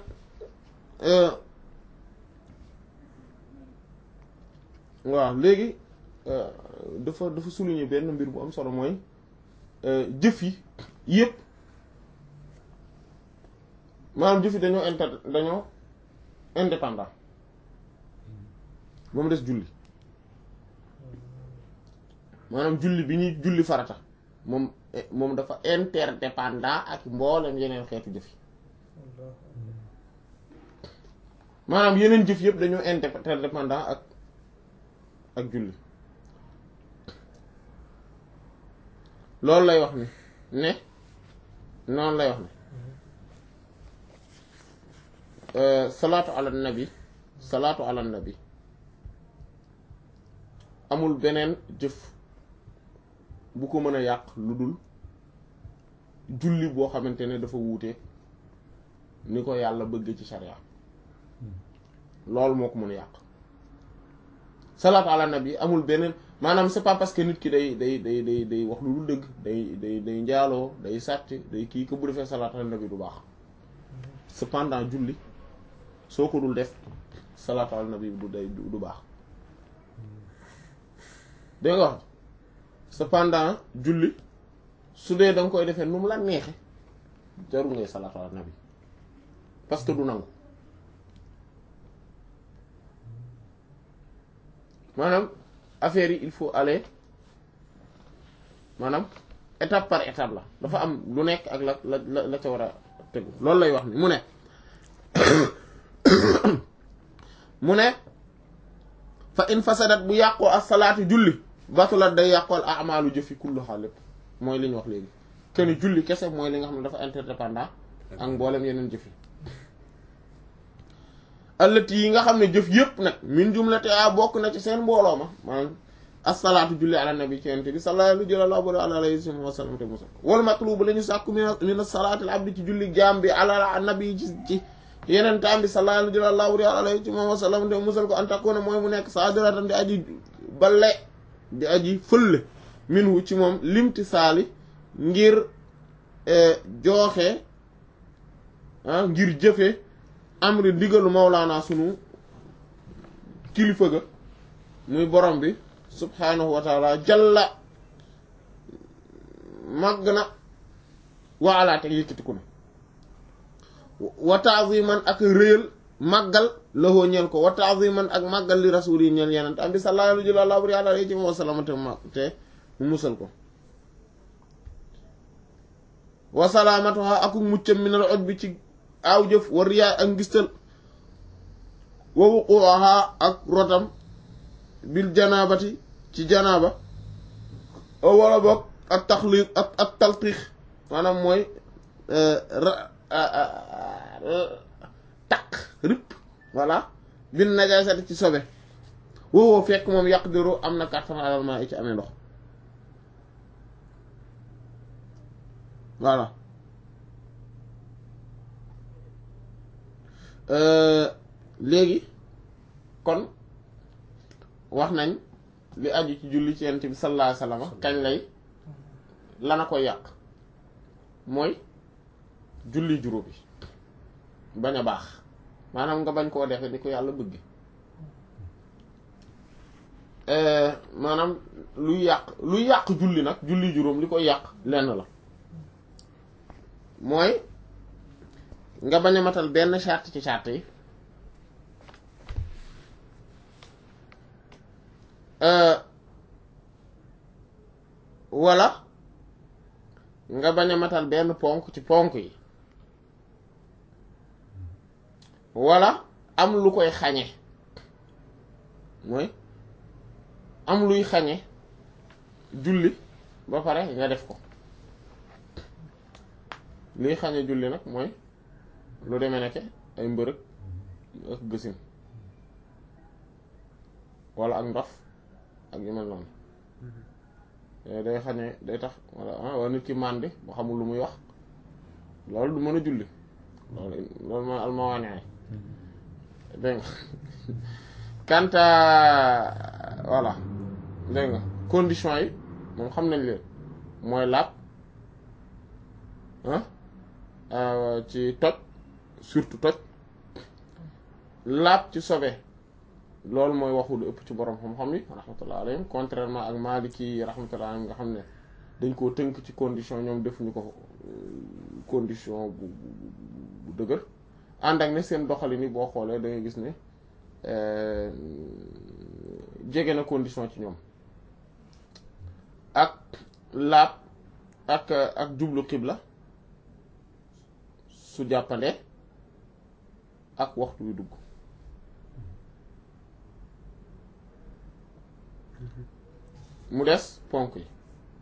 waaw léegi dafa dafa souligner benn mbir bu am solo mooy jëf yi yépp maanaam jëf yi dañoo inter dañoo indépendant ba mu des julli maanaam julli bi ñuy julli farata moom moom dafa interdépendant ak mboolem yeneen xeetu jëf yi maanaam yeneen jëf yëpp dañoo interdépendant ak ak julli loolu lay wax ni ne noonu lay wax ne salaatu ala nabi salaatu ala nabi amul beneen jëf bu ko mën a yàq lu dul julli boo xamante ne dafa wuute ni ko yàlla bëgg ci sharia loolu moo ko mën a yàq salaatu ala nabi amul beneen maanaam c'est pas parce que nit ki day day day day day wax lu dul dëgg day day day njaaloo day sàcc day kii ko bu defee salaatu ala nabi du baax cependant julli soo ko dul def salaatu ala nabi du day du baax dégg nga wax cependant julli su dee da nga koy defee nu mu la neexe jarul ngay salaatu ala nabi parce que du nangu maanaam affaire yi il faut aller maanaam étape par étape la dafa am lu nekk ak la la la ca war a tegu loolu lay wax ni mu ne mu ne fa in fasadat bu yàqoo as salaatu julli batulat day yàqool amaalu jëfi kulluha lépp mooy li ñu wax léegi kenn julli kese mooy li nga xam ne dafa interdépendant ak mboolem yeneen jëf yi allati yi nga xam ne jëf yëpp nag min jumlate a bokk na ci seen mbooloo ma maanaam asalaatu julli ala nabi ci yonent bi sallallahu alayhi wa sallam te musal wal matlubu la ñu sàkku min salaatil abdi ci julli jaam bi ala nabi ci ci yeneen taam bi sallallahu alayhi wa sallam te musal ko antakuna mooy mu nekk sadiratan di aji balle di aji fëlle minhu ci moom limti saali ngir jooxe ngir jëfe amri ndigalu mawlaana sunu kilifa ga muy borom bi subhanahu wa taala jalla màgg na waalaate yëkkatiku na wa ta'ziman ak réyal màggal lahoo ñeel ko wa ta'ziman ak màggal li rasul yi ñeel yeneen am bi sallallahu alayhi wa sallam te ma te mu musal ko wa salaamatuha ak muccam minal oj bi ci aaw jëf wa riyaa ak ngistal wa wuquha ak rotam bil janaabati ci janaaba o wala boog ak taxliq ak ak talqiix maanaam mooy taq rip voilà bin najaasati ci sobe woowoo fekk moom yaqdiru am na kàttan alal maa i ci amee ndox voilà léegi kon wax nañ li aju ci julli ci yonent bi sallallahu alayhi wasallam kañ lay lana ko yàq mooy julli juróom bi bañ a baax maanaam nga bañ koo defe ni ko yàlla bëgg maanaam luy yàq luy yàq julli nag julli juróom li koy yàq lenn la mooy nga bañ a matal benn charte ci charte yi wala nga bañ a matal benn ponk ci ponk yi wala am lu koy xañe mooy am luy xañe julli ba pare nga def ko luy xañe julli nag mooy lu demee nekke ay mbërëg ak gësin wala ak ndof ak yu mel noonu day xañe day tax wala wala nit ki màndi boo xamul lu muy wax loolu du mën a julli loolu loolu mooy almawaane dégg nga kanta voilà dégg nga condition yi moom xam nañ leen mooy laab ci toj surtout toj laab ci sobe loolu mooy waxu lu ëpp ci borom xam-xam yi rahmatullah alayhim contrairement ak maliki yi rahmatullah alayhim nga xam ne dañ koo tënk ci condition ñoom defuñu ko condition bu bu dëgër ànd ak ne seen doxalin yi boo xoolee da ngay gis ne jege na condition ci ñoom ak laab ak ak jublu xibla su jàppandee ak waxtu wi dugg mu des ponk yi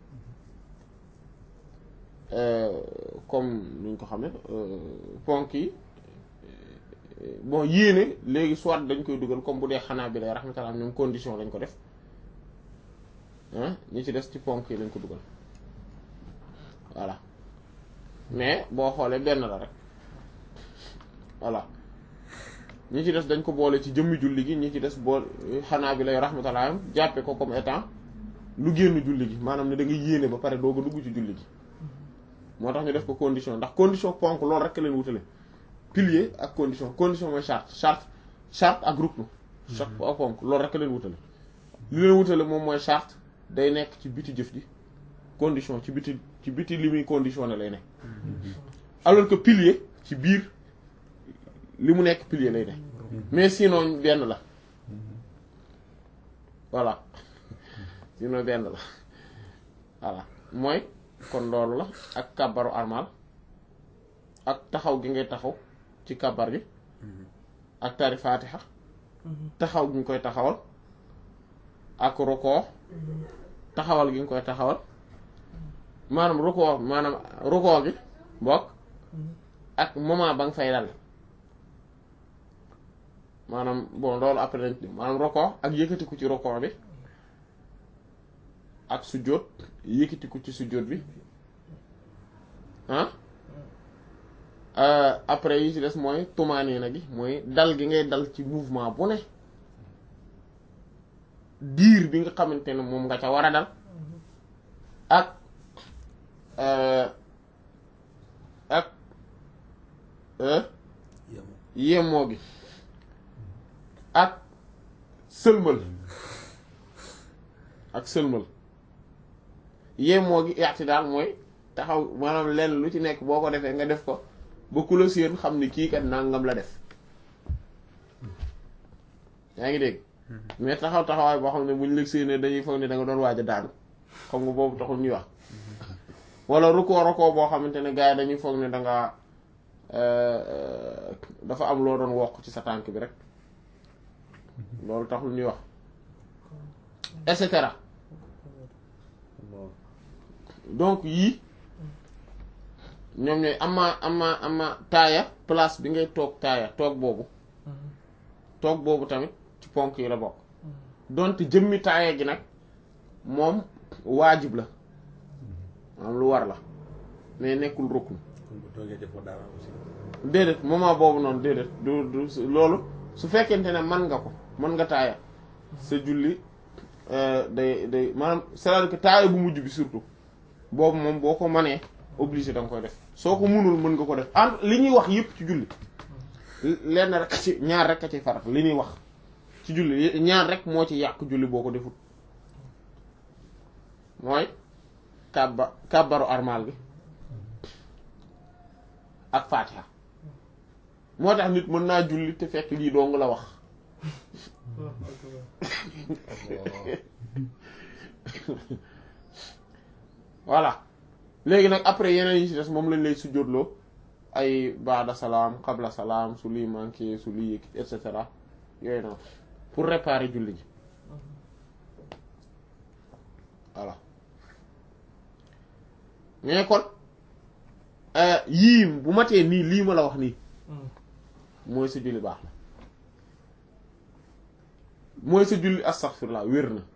comme nuñ ko xamee ponk yi bon yéene léegi soit dañ koy dugal comme bu dee xanaa bi lay rahmatullah ñoom condition lañ ko def ah ñi ci des ci ponk yi lañ ko dugal voilà mais boo xoolee benn la rek voilà ñi ci des dañ ko boole ci jëmmi julli gi ñi ci des bool xanaa bi lay rahmatullah jàppe ko comme étant lu génn julli gi maanaam ne da nga yéene ba pare doog a dugg ci julli gi moo tax ñu def ko condition ndax condition ponk loolu rek leen wutale pilier ak condition condition mooy charte charte charte ak ruknu charte ak ponk loolu rek leen wutale li leen wutale moom mooy charte day nekk ci biti jëf ji condition ci biti ci biti li muy conditionné lay nekk alors que pilier ci biir li mu nekk pilier lay nekk mais sinon benn la voilà sinon benn la voilà mooy kon loolu la ak kàbbaru armal ak taxaw gi ngay taxaw ci kàbbar gi ak tari faatixa taxaw gi nga koy taxawal ak rukoo taxawal gi nga koy taxawal maanaam rukoo maanaam rukoo gi bokk ak moment ba nga fay dal maanaam bon loolu après dañ maanaam rukoo ak yëkkatiku ci rukoo bi ak sujjóot yëkkatiku ci sujjóot bi ah après yi ci des mooy tumaaniina gi mooy dal gi ngay dal ci mouvement bu ne diir bi nga xamante ne moom nga ca war a dal ak ak yemoo gi ak sëlmal ak sëlmal yemoo gi yaati daal mooy taxaw maanaam lenn lu ci nekk boo ko defee nga def ko ba ku la séen xam ni kii kat nangam la def yaa ngi dégg mais taxaw taxawaay boo xam ne buñ la séenee dañuy foog ne da nga doon waaj a daanu xam nga boobu taxul ñuy wax wala rukkoo rukkoo boo xamante ne gars yi dañuy foog ne da nga dafa am loo doon wokk ci sa tànk bi rek loolu taxul ñuy wax et cetera donc yii ñoom ñooy ama ama ama taaya place bi ngay toog taaya toog boobu toog boobu tamit ci ponk yi la bokk donte jëmmi taaya gi nag moom waajib la maanaam lu war la mais nekkul rukn kon bu toogee defoo dara aussi. déedéet moment boobu noonu déedéet du du su- loolu su fekkente ne man nga ko mën nga taaya sa julli euh, day day maanaam c'est-à-dire que taaya bu mujj bi surtout boobu moom boo ko mënee obligé da nga koy def soo ko mënul mën nga ko def en li ñuy wax yépp ci julli lenn rek a ci ñaar rek a ci farat li ñuy wax ci julli ñaar rek moo ci yàq julli boo ko defut mooy kàbba kàbbaru armal bi ak faatiha moo tax nit mën naa julli te fekk lii dong la wax voilà léegi nag après yeneen yi ci des moom lañ lay sujjóotloo ay baada salaam qabla salaam su lii manqué su lii et cetera yooyu noonu pour réparer julli ji voilà mais kon euh, yii bu matee nii lii ma la wax nii mooy sa julli baax na mooy sa julli astaghfirullah wér na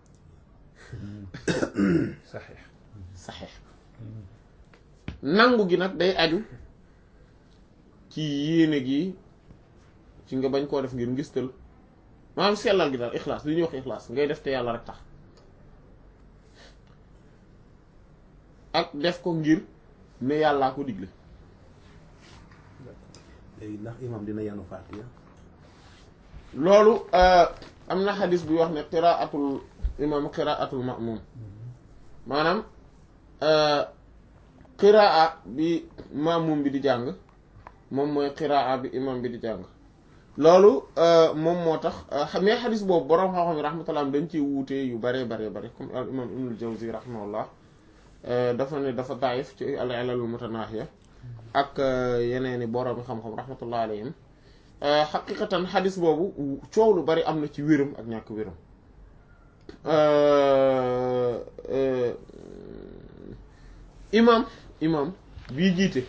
saxiix saxeex nangu gi nag day aju ci yéene gi ci nga bañ koo def ngir ngistal maanaam sellal gi daal ixlaas li ñuy wax ixlaas ngay def te yàlla rek tax ak def ko ngir ne yàllaa ko digle léegi ndax imam dina yanu fatiha loolu euh, am na xadis buy wax ne qiraatul imam qiraatul ma'mum maanaam euh, qiraa bi ma'mum bi di jàng moom mooy qiraa bi imam bi di jàng loolu euh, moom moo tax euh, mais xadis boobu boroom xam-xam yi rahmatullah dañ ciy wuute yu bare bare bare comme al imam ibnul jawzi rahimahullah euh, dafa ne dafa daif ci al ilalul mutanaahiya ak yeneeni boroom xam-xam rahmatullah alayhim xaqiqatan xadis boobu coow lu bari am na ci wéram ak ñàkk wéram imam imam bii jiite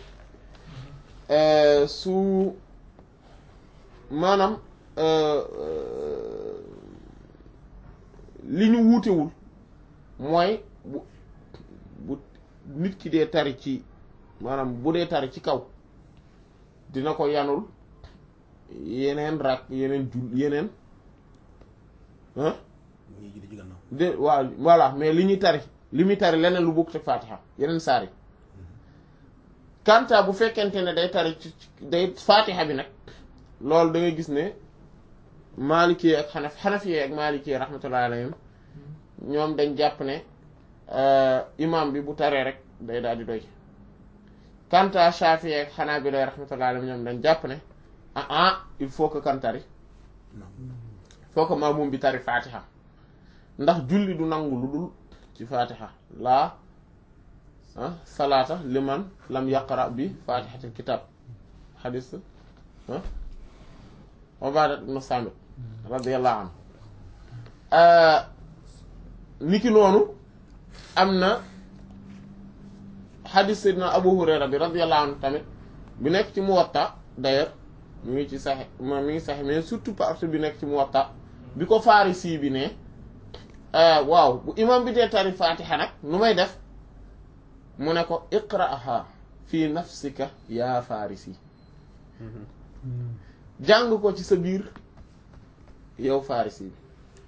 su maanaam li ñu wuutewul mooy bu bu nit ki dee tari ci maanaam bu dee tari ci kaw dina ko yanul yeneen rak yeneen jul yeneen ah ñuy julli ci gannaaw de waaw voilà mais li ñuy tari li muy tari leneen lu bokk te faatiha yeneen saar yi kanta bu fekkente ne day tari ci ci- day faatiha bi nag loolu da ngay gis ne maalikee ak xanaf xanafiyee ak maalikee rahmatullahi alayhim ñoom dañ jàpp ne imam bi bu taree rek day daal di doy kanta shafiyee ak xanaabila rahmatullahi alayhim ñoom dañ jàpp ne ah ah il faut que kan tari non faut que maamum bi tari fatiha ndax julli du nangu lu dul ci fatiha laa ah salaata liman lam yaqra bi fatihatil kitab xadis ah Ubaada ibn Saamit radiyallahu anhu niki noonu am na xadis Seydina Abu Hurayra bi radiyallahu anhu tamit bi nekk ci Muwatta d'ailleurs mi ngi ci saxe ma mi ngi saxe mais surtout partie bi nekk ci Muwatta bi ko Farisi bi ne waaw bu imam bi dee tari fatiha nag nu may def mu ne ko iqra'aha fi nafsika yaa Farisi jàng ko ci sa biir yow Farisi bi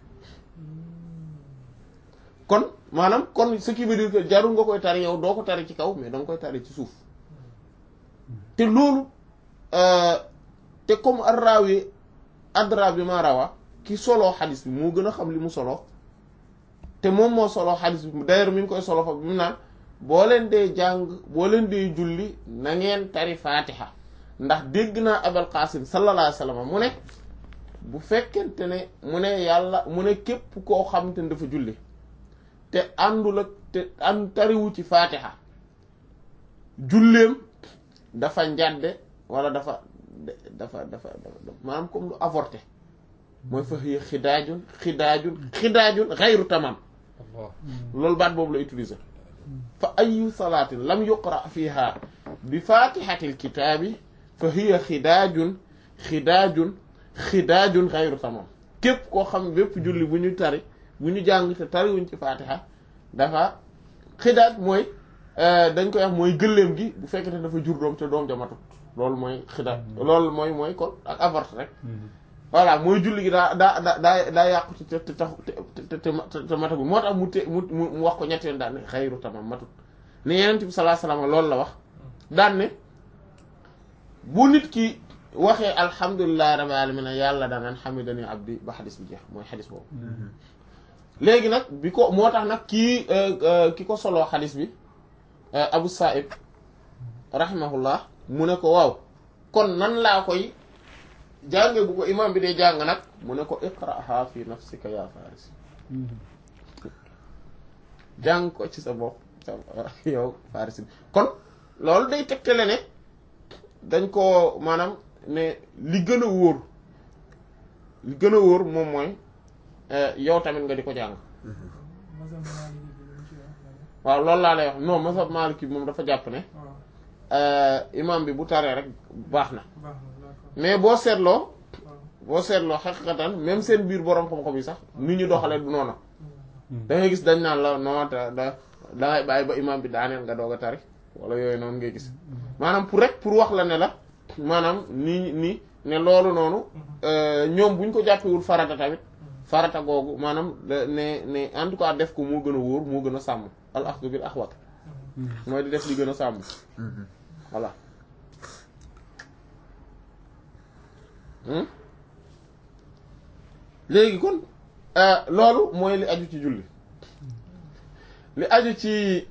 kon maanaam kon ce qui veut dire que jarul nga koy tari yow doo ko tari ci kaw mais da nga koy tari ci suuf te loolu te comme arrawi adra bi ma rawa ki soloo xadis bi moo gën a xam li mu solo te moom moo soloo xadis bi d'ailleurs mi ngi koy solo fa bi mu naan boo leen dee jàng boo leen dee julli na ngeen tari fatiha ndax dégg naa abal qasim sallallahu alayhi wasallam mu ne bu fekkente ne mu ne yàlla mu ne képp koo xamante ne dafa julli te àndul ak te ànd tariwu ci faatiha julleem dafa njàdde wala dafa dafa dafa dafa maanaam comme lu avorté mooy fa hiya xidaajun xidaajun xidaajun xayru tamam loolu baat boobu la utiliser fa ayu salaatin lam yuqra fiha bi fatihatil kitaabi fa hiya xidaajun xidaajun xidaajun xayru tamam képp koo xam bépp julli bu ñu tari bu ñu jàng te tariwuñ ci fatiha dafa xidaaj mooy dañ koy wax mooy gëléem gi bu fekkete dafa jur doom te doom jamatut loolu mooy xidaaj loolu mooy mooy kon ak avorté rek voilà mooy julli gi daa daa daa daa daa yàqu ci te te te te matagul moo tax mu te mu mu wax ko ñetti yoon daan ne xayru tamam matut ne yeneen bi sallallahu alayhi wasallam loolu la wax daan ne bu nit ki waxee alhamdulillahi rabbil alamin yàlla danaan hamidani abdi ba xadis bi jeex mooy xadis boobu léegi nag bi ko moo tax nag kii ki ko soloo xadis bi abu sa'ib rahimahullah mu ne ko waaw kon nan laa koy jànge bu ko imam bi dee jàng nag mu ne ko iqraha fi nafsika ya faris jàng ko ci sa bopp sa yow faris bi kon loolu day tegtale ne dañ ko maanaam ne li gën a wóor li gën a wóor moom mooy yow tamit nga di ko jàng waaw loolu laa lay wax non mazhab maliki bi moom dafa jàpp ne imam bi bu taree rek baax na mais boo seetloo boo seetloo xaqiqatan même seen biir borom xam-xam yi sax ni ñu doxalee du noonu da ngay gis dañ naan la non da da dangay bàyyi ba imam bi daaneel nga doog a tari wala yooyu noonu ngay gis maanaam pour rek pour wax la ne la maanaam nii nii ne loolu noonu ñoom buñ ko jàppewul farata tamit farata googu maanaam ne ne en tout cas def ko moo gën a wóor moo gën a sàmm al axdu bil axwat mooy di def li gën a sàmm voilà léegi kon loolu mooy li aju ci julli li aju ci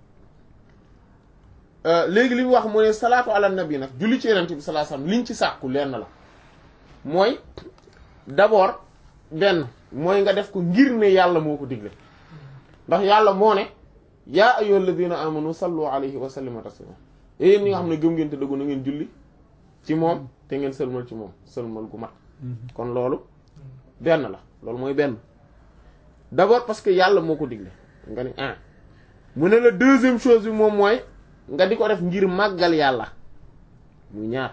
léegi li mu wax mu ne salaatu ala nabi nag julli ci yonent bi sallallahu alayhi wasallam liñ ci sàkku lenn la mooy d'abord benn mooy nga def ko ngir ne yàlla moo ko digle ndax yàlla moo ne yaa ayyuhal ladina amanu sallu alayhi wa sallimu taslima yéen ñi nga xam ne gëm ngeen te dëggu na ngeen julli ci moom te ngeen sëlmal ci moom sëlmal gu mat kon loolu benn la loolu mooy benn d'abord parce que yàlla moo ko digle nga ni ah mu ne la deuxième chose bi moom mooy nga di ko def ngir màggal yàlla muy ñaar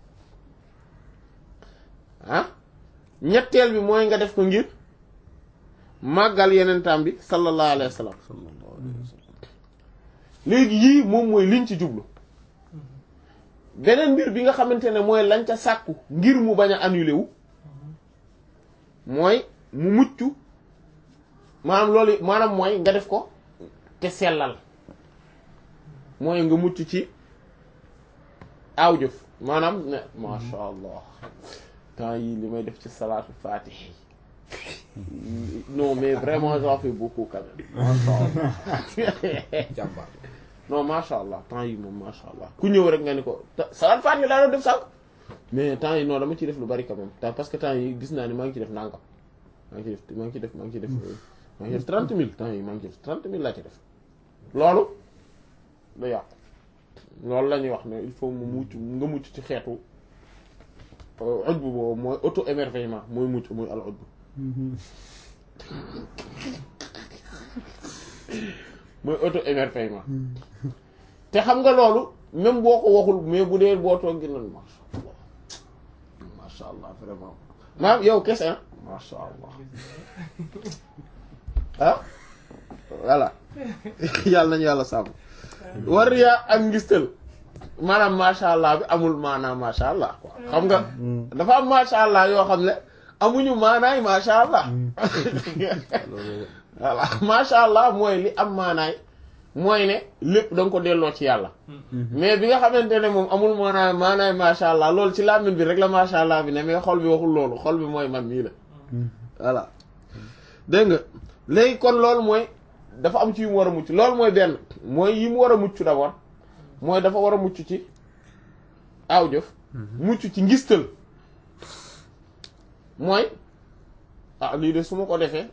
ah ñetteel bi mooy nga def ko ngir màggal yenentaam bi sallallahu alayhi wa sallam léegi yii moom mooy liñ ci jublu beneen mbir bi nga xamante ne mooy lañ ca sàkku ngir mu bañ a annulé wu mooy mu mucc maanaam loolu maanaam mooy nga def ko te sellal mooy nga mucc ci aaw jëf maanaam ne masha allah temps yi li may def ci salaatu fatih non mais vraiment j'en fais beaucoup quand même masha allah jàmbaar non masha allah temps yi moom masha allah ku ñëw rek nga ni ko salaatu fatih laa doon def sànq mais temps yi non dama ci def lu bari quand même temps parce que temps yi gis naa ni maa ngi ci def nangam maa ngi ci def maa ngi ci def maa ngi ci def maa ngi ci def trente mille temps yi maa ngi ci def trente mille laa ci def loolu da yàqu loolu la ñuy wax ne il faut mu mucc nga mucc ci xeetu ujbu boobu mooy auto émerveillement mooy mucc mooy al ujbu mooy auto émerveillement te xam nga loolu même boo ko waxul mais bu dee boo toog nan masha allah masha allah vraiment maam yow kese ah masha allah ah voilà yàlla nañu yàlla sàmm war yaa ak ngistal maanaam masha allah bi amul maanaam masha allah quoi xam nga dafa am masha allah yoo xam ne amuñu maanaay masha allah voilà masha allah mooy li am maanaay mooy ne lépp da nga ko delloo ci yàlla mais bi nga xamante ne moom amul maanaay maanaay masha allah loolu ci làmmiñ bi rek la masha allah bi ne mais xol bi waxul loolu xol bi mooy man mii la voilà dégg nga léegi kon loolu mooy dafa am ci yu mu war a mucc loolu mooy benn mooy yi mu war a mucc d'abord mooy dafa war a mucc ci aaw jëf mucc ci ngistal mooy ah lii de su ma ko defee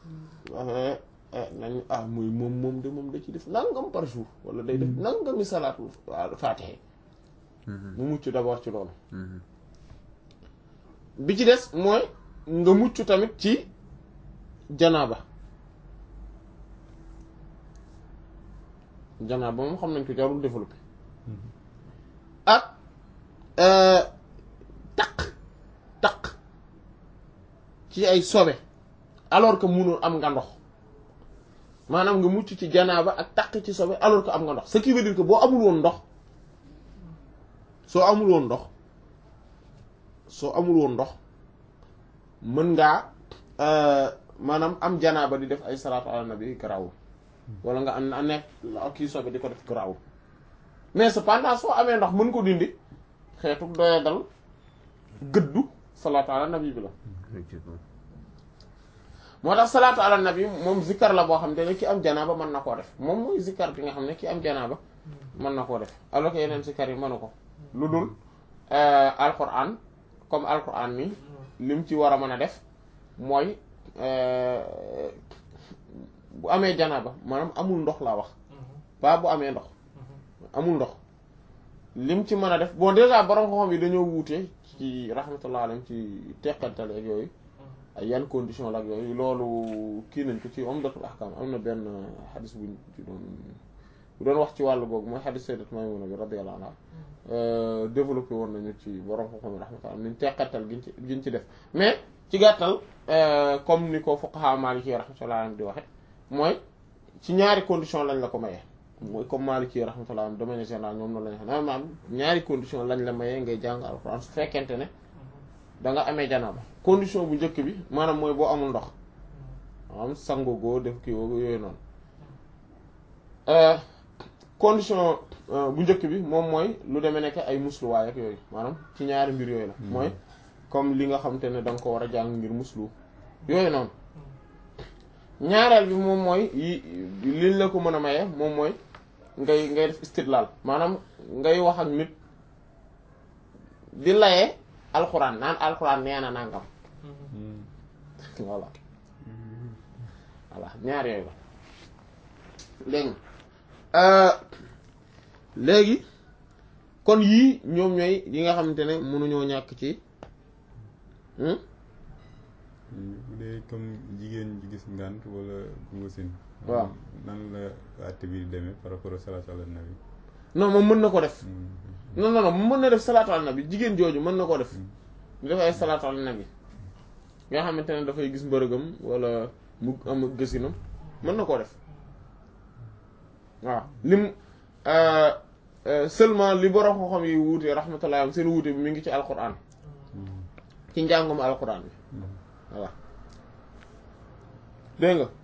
nañ ah muy moom moom de moom da ci def nangam par jour wala day def nangami salaatul faatiha mu mucc d'abord ci loolu bi ci des mooy nga mucc tamit ci janaaba janaaba moom xam nañ ko jarul développé ak taq taq ci ay sobe alors que munul am nga ndox maanaam nga mucc ci janaaba ak taq ci sobe alors que am nga ndox ce qui veut dire que boo amul woon ndox soo amul woon ndox soo amul woon ndox mën ngaa maanaam am janaaba di def ay salaatu ala nabi garaawul wala nga am na nekk kii sobe di ko def garaawul mais cependant soo amee ndox mën ko dindi xeetu doya dal gëddu salaatu ala nabi bi la moo tax salaatu ala nabi moom zikkar la boo xam ne ki am janaaba mën na koo def moom mooy zikkar bi nga xam ne ki am janaaba mën na koo def alors que yeneen zikkar yi mënu ko lu dul alquran comme alquran ni lim ci war a mën a def mooy bu amee janaaba maanaam amul ndox laa wax ba bu amee ndox amul ndox lim ci mën a def bon déjà borom xam-xam yi dañoo wuute ci rahmatullah alayhim ci teqantal ak yooyu ay yan condition la ak yooyu loolu kii nañ ko ci Umdatul Ahkam am na benn xadis buñ ci doon bu doon wax ci wàllu googu mooy xadis sayyidat Maymuna bi radiyallahu anha développé woon nañu ci borom xam-xam yi rahmatullah niñ teqantal giñ ci giñ ci def mais ci gàttal comme ni ko fuqaha Maliki rahmatullah alayhim di waxe mooy ci ñaari condition lañ la ko mayee mooy comme Maliki rahmatullah de manière générale ñoom noonu lañ xam ne maanaam ñaari condition lañ la mayee ngay jàng alxuraan su fekkente ne da nga amee janaaba condition bu njëkk bi maanaam mooy boo amul ndox am sango goo def kii woo yooyu noonu condition bu njëkk bi moom mooy lu demee nekk ay musluwaay ak yooyu maanaam ci ñaari mbir yooyu la mooy comme li nga xam te ne da nga ko war a jàng ngir muslu yooyu noonu ñaareel bi moom mooy yi liñ la ko mën a maye moom mooy ngay ngay def istidlal maanaam ngay wax ak nit di layee alxuraan naan alxuraan nee na nangam voilà voilà ñaar yooyu la dégg léegi kon yii ñoom ñooy yi nga xamante ne mënuñoo ñàkk ci bu dee comme jigéen ji gis ngànt wala bu wasin waaw nan la àtte bi demee par rapport ak salaatu ala nabi non moom mën na ko def non non non mën na def salaatu ala nabi jigéen jooju mën na ko def di def ay salaatu ala nabi nga xamante ne dafay gis mbërëgam wala mu am gësinam mën na koo def waaw lim seulement li borom xam-xam yi wuute rahmatullah am seen wuute bi mi ngi ci alquran ci njàngum alquran bi voilà dégg nga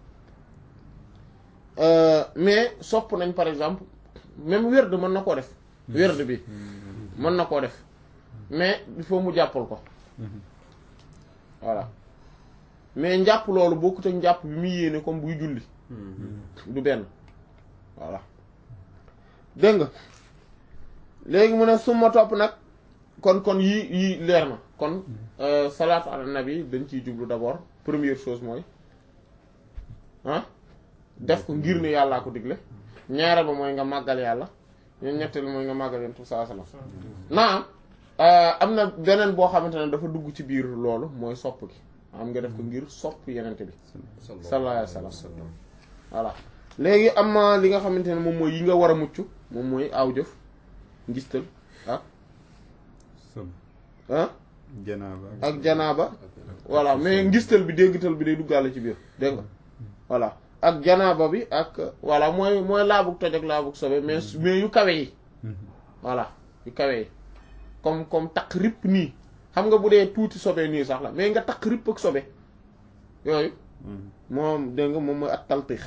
mais sopp nañ par exemple même werd mën na koo def werd bi mën na koo def mais il faut mu jàppal ko voilà mais njàpp loolu bokkut ak njàpp bi muy yéene comme buy julli du benn voilà dégg nga léegi mu ne suma topp nag kon kon yii yii leer na kon salaatu ala nabi dañ ciy jublu d'abord première chose mooy ah def ko ngir ne yàllaa ko digle ñaareel ba mooy nga màggal yàlla ñun ñetteel mooy nga màggal yonent bi sallallahu alayhi wasallam naam am na beneen boo xamante ne dafa dugg ci biir loolu mooy sopp gi am nga def ko ngir sopp yenente bi sallallahu alayhi wasallam voilà léegi am na li nga xamante ne moom mooy yi nga war a mucc moom mooy aw jëf ngistal ak sob ah janaaba ak janaaba voilà mais ngistal bi déggtal bi day duggaale ci biir dégg nga voilà ak janaaba bi ak voilà mooy mooy laabug toj ak laabug sobe mais mais yu kawe yi voilà yu kawe yi comme comme takk ripp nii xam nga bu dee tuuti sobe nii sax la mais nga takk ripp ak sobe yooyu moom dégg nga moom mooy at taltix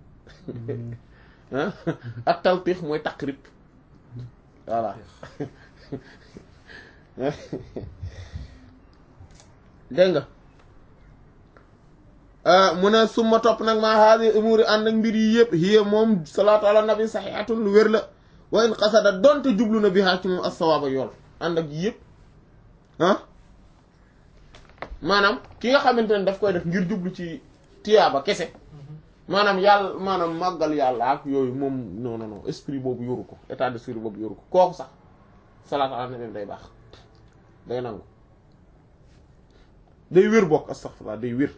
ah at taltix mooy takk ripp voilà dégg nga mu ne suma topp nag maa haadi umuri ànd ak mbir yi yëpp hiya moom salaatu ala nabi saxihatun lu wér la wa in qasada donte jublu na bi haa ci moom as-sawaaba yool ànd ak yëpp ah maanaam ki nga xamante ne daf koy def ngir jublu ci tiyaaba kese maanaam yàlla maanaam màggal yàlla ak yooyu moom non non non esprit boobu yoru ko état d'esprit boobu yoru ko kooku sax salaatu ala nabi day baax day nangu day wér bokk astaghfirullah day wér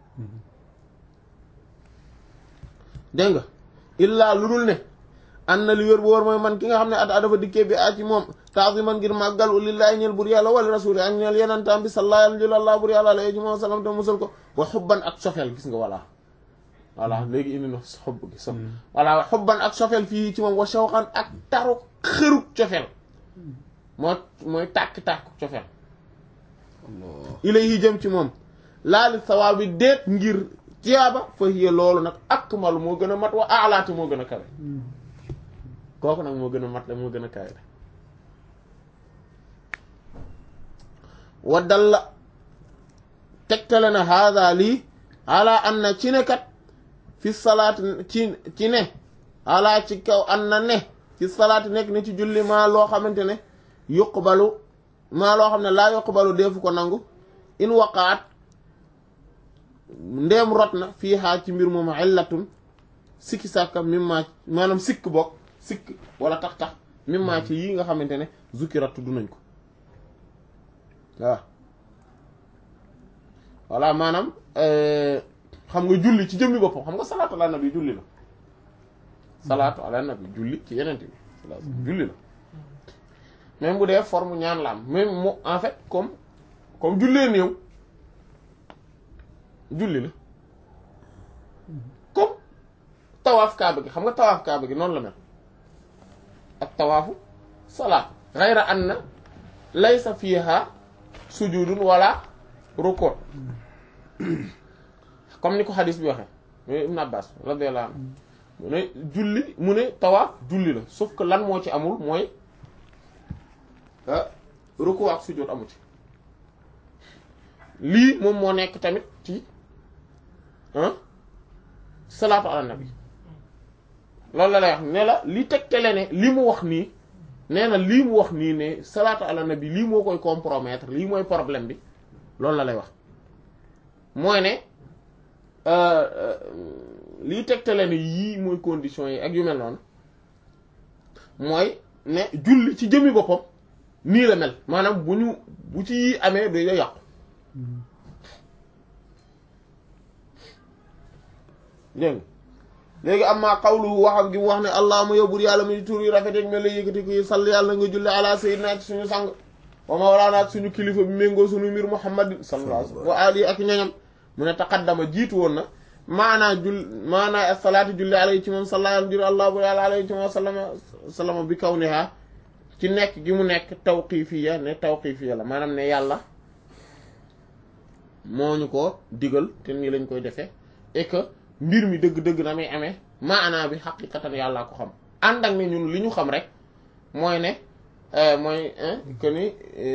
dégg nga illaa lu dul ne an na li wér bu war mooy man ki nga xam ne at dafa dikkee bi a ci moom ta'ziman ngir màggal lillahi ñeel bur yàlla wala rasuli ak ñeel yenantaam bi sallallahu alayhi wa sallam alayhi wa sallam te musal ko wa xubban ak sofeel gis nga voilà voilà léegi indi na xob gi so voilà wa xubban ak sofeel fii ci moom wa shawqan ak taru xëruk cofeel moo mooy tàkk-tàkk cofeel ilayhi jëm ci moom laali sawaabi déet ngir tiyaaba fa hiya loolu nag akmal moo gën a mat wa alaati moo gën a kawe kooku nag moo gën a mat la moo gën a kawe wa dalla tegtale na haada lii ala an na ci ne kat fi salaat ci ci ne ala ci kaw an na ne fi salaat nekk ne ci julli maa loo xamante ne yuqbalu maa loo xam ne laa yuqbalu deefu ko nangu in waqaat ndeem rot na fii xaar ci mbir moom illatun sikki sàkka mimma maanaam sikk bokk sikk wala tax tax mimma ci yii nga xamante ne zukira tudd nañ ko waaw voilà maanaam xam nga julli ci jëmmi boppam xam nga salaatu ala nabi julli la salaatu ala nabi julli ci yeneen bi julli la même bu dee forme ñaan la am même mu en fait comme comme jullee néew julli la comme tawaaf kaaba gi xam nga tawaaf kaaba gi noonu la mel ak tawaafu salaat xayra anna laysa fiha sujudun wala ruku comme ni ko xadis bi waxee mooy Ibn Abbas radiyallahu anhu mu ne julli mu ne tawaaf julli la sauf que lan moo ci amul mooy ruku ak sujud amu ci lii moom moo nekk tamit ci salaatu ala nabi loolu la lay wax ne la li tegtale ne li mu wax nii nee na lii mu wax nii ne salaatu ala nabi lii moo koy compromettre lii mooy problème bi loolu la lay wax mooy ne lii tegtale ne yii mooy conditions yi ak yu mel noonu mooy ne julli ci jëmmi boppam nii la mel maanaam bu ñu bu ci yii amee du yàqu dégg léegi am maa xawlu waxam gi mu wax ne allahuma yóbbul yàlla mi tur yu rafet ak mel la yëkkati ko sall yàlla nga julli ala sayyidina ak suñu sang wa mawlaana ak suñu kilifa bi méngoo suñu mbir muhammadin sallallahu alayhi wa sallam wa ali ak ñoñam mu ne taqaddama jiitu woon na maanaa jul maanaa as-salaatu julli alayhi ci moom sallallahu alayhi allah bu yàlla alayhi ci moom sallama sallama bi kaw niha ci nekk gi mu nekk tawqifiya ne tawqifiya la maanaam ne yàlla moo ñu ko digal te nii lañ koy defee et que mbir mi dëgg-dëgg na muy amee maanaa bi xaqiqatan yàllaa ko xam ànd ak ne ñun li ñu xam rek mooy ne mooy que ni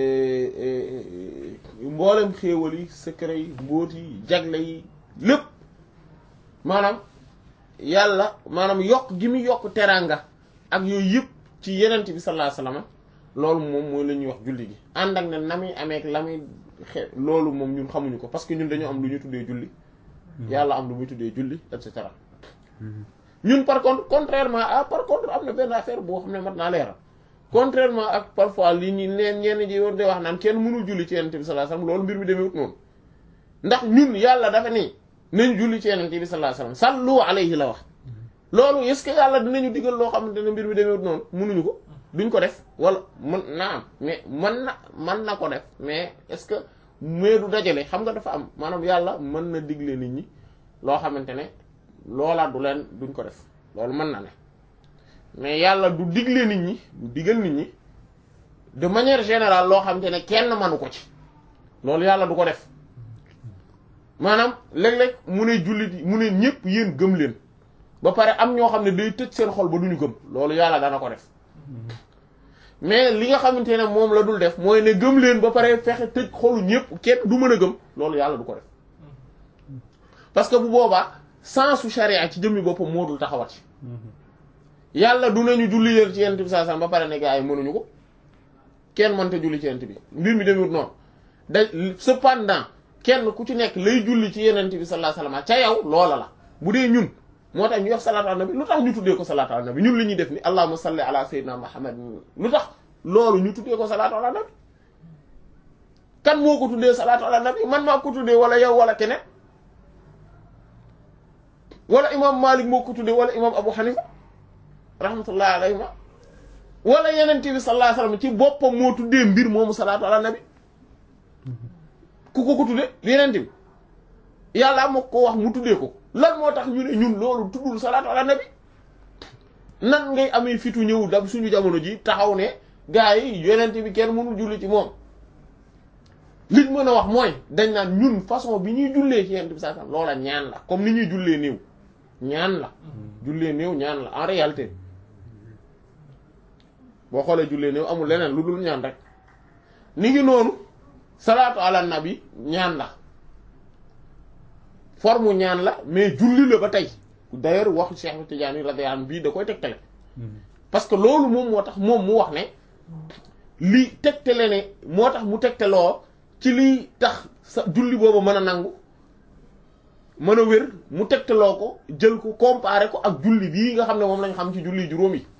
mboolem xéewal yi secret yi mbóot yi jagle yi lépp maanaam yàlla maanaam yokk gi mu yokk teranga ak yooyu yëpp ci yenent bi sallallahu alayhi wasallam loolu moom mooy la ñuy wax julli gi ànd ak ne na muy amee la muy xe loolu moom ñun xamuñu ko parce que ñun dañoo am lu ñu tuddee julli yàlla am lu muy tuddee julli et cetera ñun par contre contrairement à par contre am na benn affaire boo xam ne mat naa leeral contrairement ak parfois li ñu neen ñenn ji yoon de wax naan kenn mënul julli ci yenente bi sallallahu alayhi wasallam loolu mbir mi demewut noonu ndax ñun yàlla dafa nii nañ julli ci yenente bi sallallahu alayhi wasallam sallu alayhi la wax loolu est-ce que yàlla dinañu digal loo xamante ne mbir mi demewut noonu mënuñu ko duñ ko def wala mën naa am mais mën na mën na ko def mais est-ce que mais du dajale xam nga dafa am maanaam yàlla mën na digle nit ñi loo xamante ne loolaa du leen duñ ko def loolu mën na ne mais yàlla du digle nit ñi du digal nit ñi de manière générale loo xamante ne kenn manu ko ci loolu yàlla du ko def maanaam léeg-léeg mu ne jullit yi mu ne ñëpp yéen gëm leen ba pare am ñoo xam ne day tëj seen xol ba duñu gëm loolu yàlla dana ko def mais li nga xamante ne moom la dul def mooy ne gëm leen ba pare fexe tëj xolu ñëpp kenn du mën a gëm loolu yàlla du ko def parce que bu boobaa sensu charia ci jëmmi boppam moo dul taxawat ci yàlla du nañu julli leen ci yenn bi saa ba pare ne gaa yi mënuñu ko kenn mënta julli ci yenent bi mbir mi demewut noonu da cependant kenn ku ci nekk lay julli ci yenent bi sallallahu alayhi wasallam ca yow loola la bu dee ñun moo tax ñu wax salaatu ala nabi lu tax ñu tuddee ko salaatu ala nabi ñun li ñuy def ni allahumma salli ala sayyidina muhammad lu tax loolu ñu tuddee ko salaatu ala nabi kan moo ko tuddee salaatu ala nabi man maa ko tuddee wala yow wala keneen wala imam malik moo ko tuddee wala imam abu hanifa rahmatullahi alayhima wala yeneen bi sallallahu alayhi wasallam ci boppam moo tuddee mbir moomu salaatu ala nabi ku ko ko tuddee yeneen bi yàlla moo ko wax mu tuddee ko lan moo tax ñu ne ñun loolu tuddul salaatu ala nabi nan ngay amee fitu ñëw dam suñu jamono ji taxaw ne gars yi yonent bi kenn mënul julli ci moom liñ mën a wax mooy dañ naan ñun façon bi ñuy jullee ci yonent bi saa sam loola ñaan la comme ni ñuy jullee néew ñaan la jullee néew ñaan la en réalité boo xoolee jullee néew amul leneen lu dul ñaan rek ni ngi noonu salaatu ala nabi ñaan la forme ñaan la mais julli la ba tey d'ailleurs waxu Cheikh Tidiane radiyallahu anhu bii da koy tegtale parce que loolu moom moo tax moom mu wax ne li tegtale ne moo tax mu tegtaloo ci liy tax sa julli boobu mën a nangu mën a wér mu tegtaloo ko jël ko comparer ko ak julli bii nga xam ne moom lañ xam ci julli juróom yi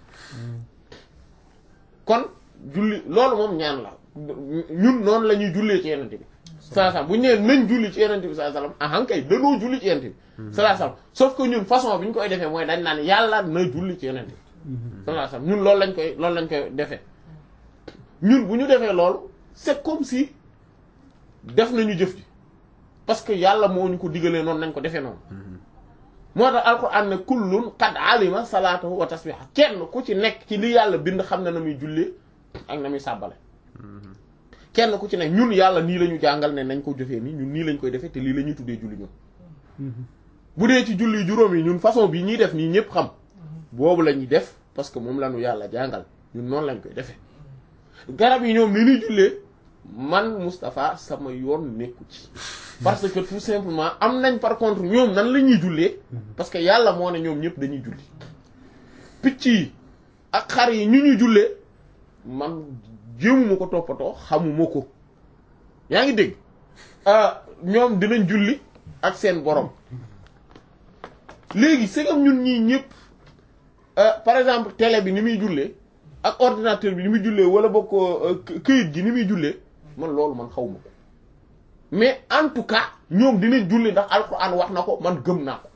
kon julli loolu moom ñaan la ñun noonu la ñuy jullee ci yenente bi salaa salaam bu ñu nee nañ julli ci yenente bi salaa salaam ahan kay danoo julli ci yenente bi salaa salaam sauf que ñun façon bi ñu koy defee mooy dañ naan yàlla na julli ci yenente bi salaa salaam ñun loolu lañ koy loolu lañ koy defee ñun bu ñu defee loolu c'est comme si def nañu jëf ji parce que yàlla moo ñu ko digalee noonu nañ ko defee noonu moo tax alquran ne kullun qad alima salaatahu wa tasbiha kenn ku ci nekk ci li yàlla bind xam na na muy jullee ak na muy sàbbale kenn ku ci nekk ñun yàlla nii la ñu jàngal ne nañ ko jëfee nii ñun nii lañ koy defee te lii la ñuy tuddee julli ñun bu dee ci julli juróom yi ñun façon bi ñuy def nii ñëpp xam boobu la ñuy def parce que moom la ñu yàlla jàngal ñun noonu lañ koy defee garab yi ñoom ni ñuy jullee man Moustapha sama yoon nekku ci parce que tout simplement am nañ par contre ñoom nan la ñuy jullee parce que yàlla moo ne ñoom ñëpp dañuy julli picc yi ak xar yi ñu ñuy jullee man jéemuma ko toppatoo xamuma ko yaa ngi dégg ñoom dinañ julli ak seen borom léegi c'est comme ñun ñii ñëpp par exemple télé bi ni muy jullee ak ordinateur bi ni muy jullee wala bokk këyit gi ni muy jullee man loolu man xawma ko mais en tout cas ñoom dinañ julli ndax alxuraan wax na ko man gëm naa ko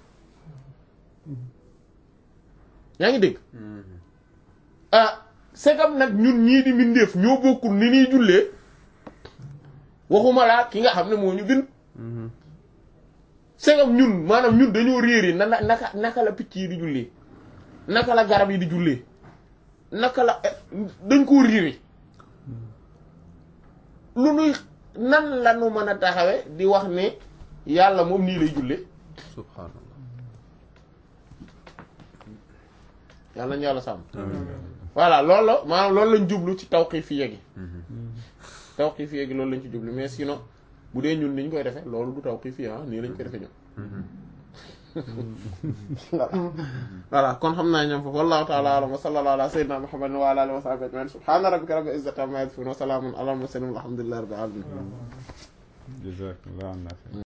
yaa ngi dégg ah c'est comme nag ñun ñii di mbindeef ñoo bokkul ni ñuy jullee waxuma laa ki nga xam ne moo ñu bind c'est comme ñun maanaam ñun dañoo réer na naka naka la picc yi di jullee naka la garab yi di jullee naka la dañ koo réere lu nuy nan la nu mën a taxawe di wax ne yàlla moom nii lay jullee subhanallah yàlla nañu yàlla sàmm voilà loolu la maanaam loolu lañ jublu ci tawqiifiyya gi tawqiifiyya gi loolu lañ ci jublu mais sinon bu dee ñun ni ñu koy defee loolu du tawqiifiyya ah nii lañ koy defee ñun voilà kon xam naa ñoom foofu wallahu ta'ala a'lam wa sallallahu ala sayyidina muhammadin wa ala alihi wa sahbihi ajma'in subhana rabbika rabbil izzati amma yasifun wa salamun ala al mursalin walhamdulillahi rabbil alamin jazakallahu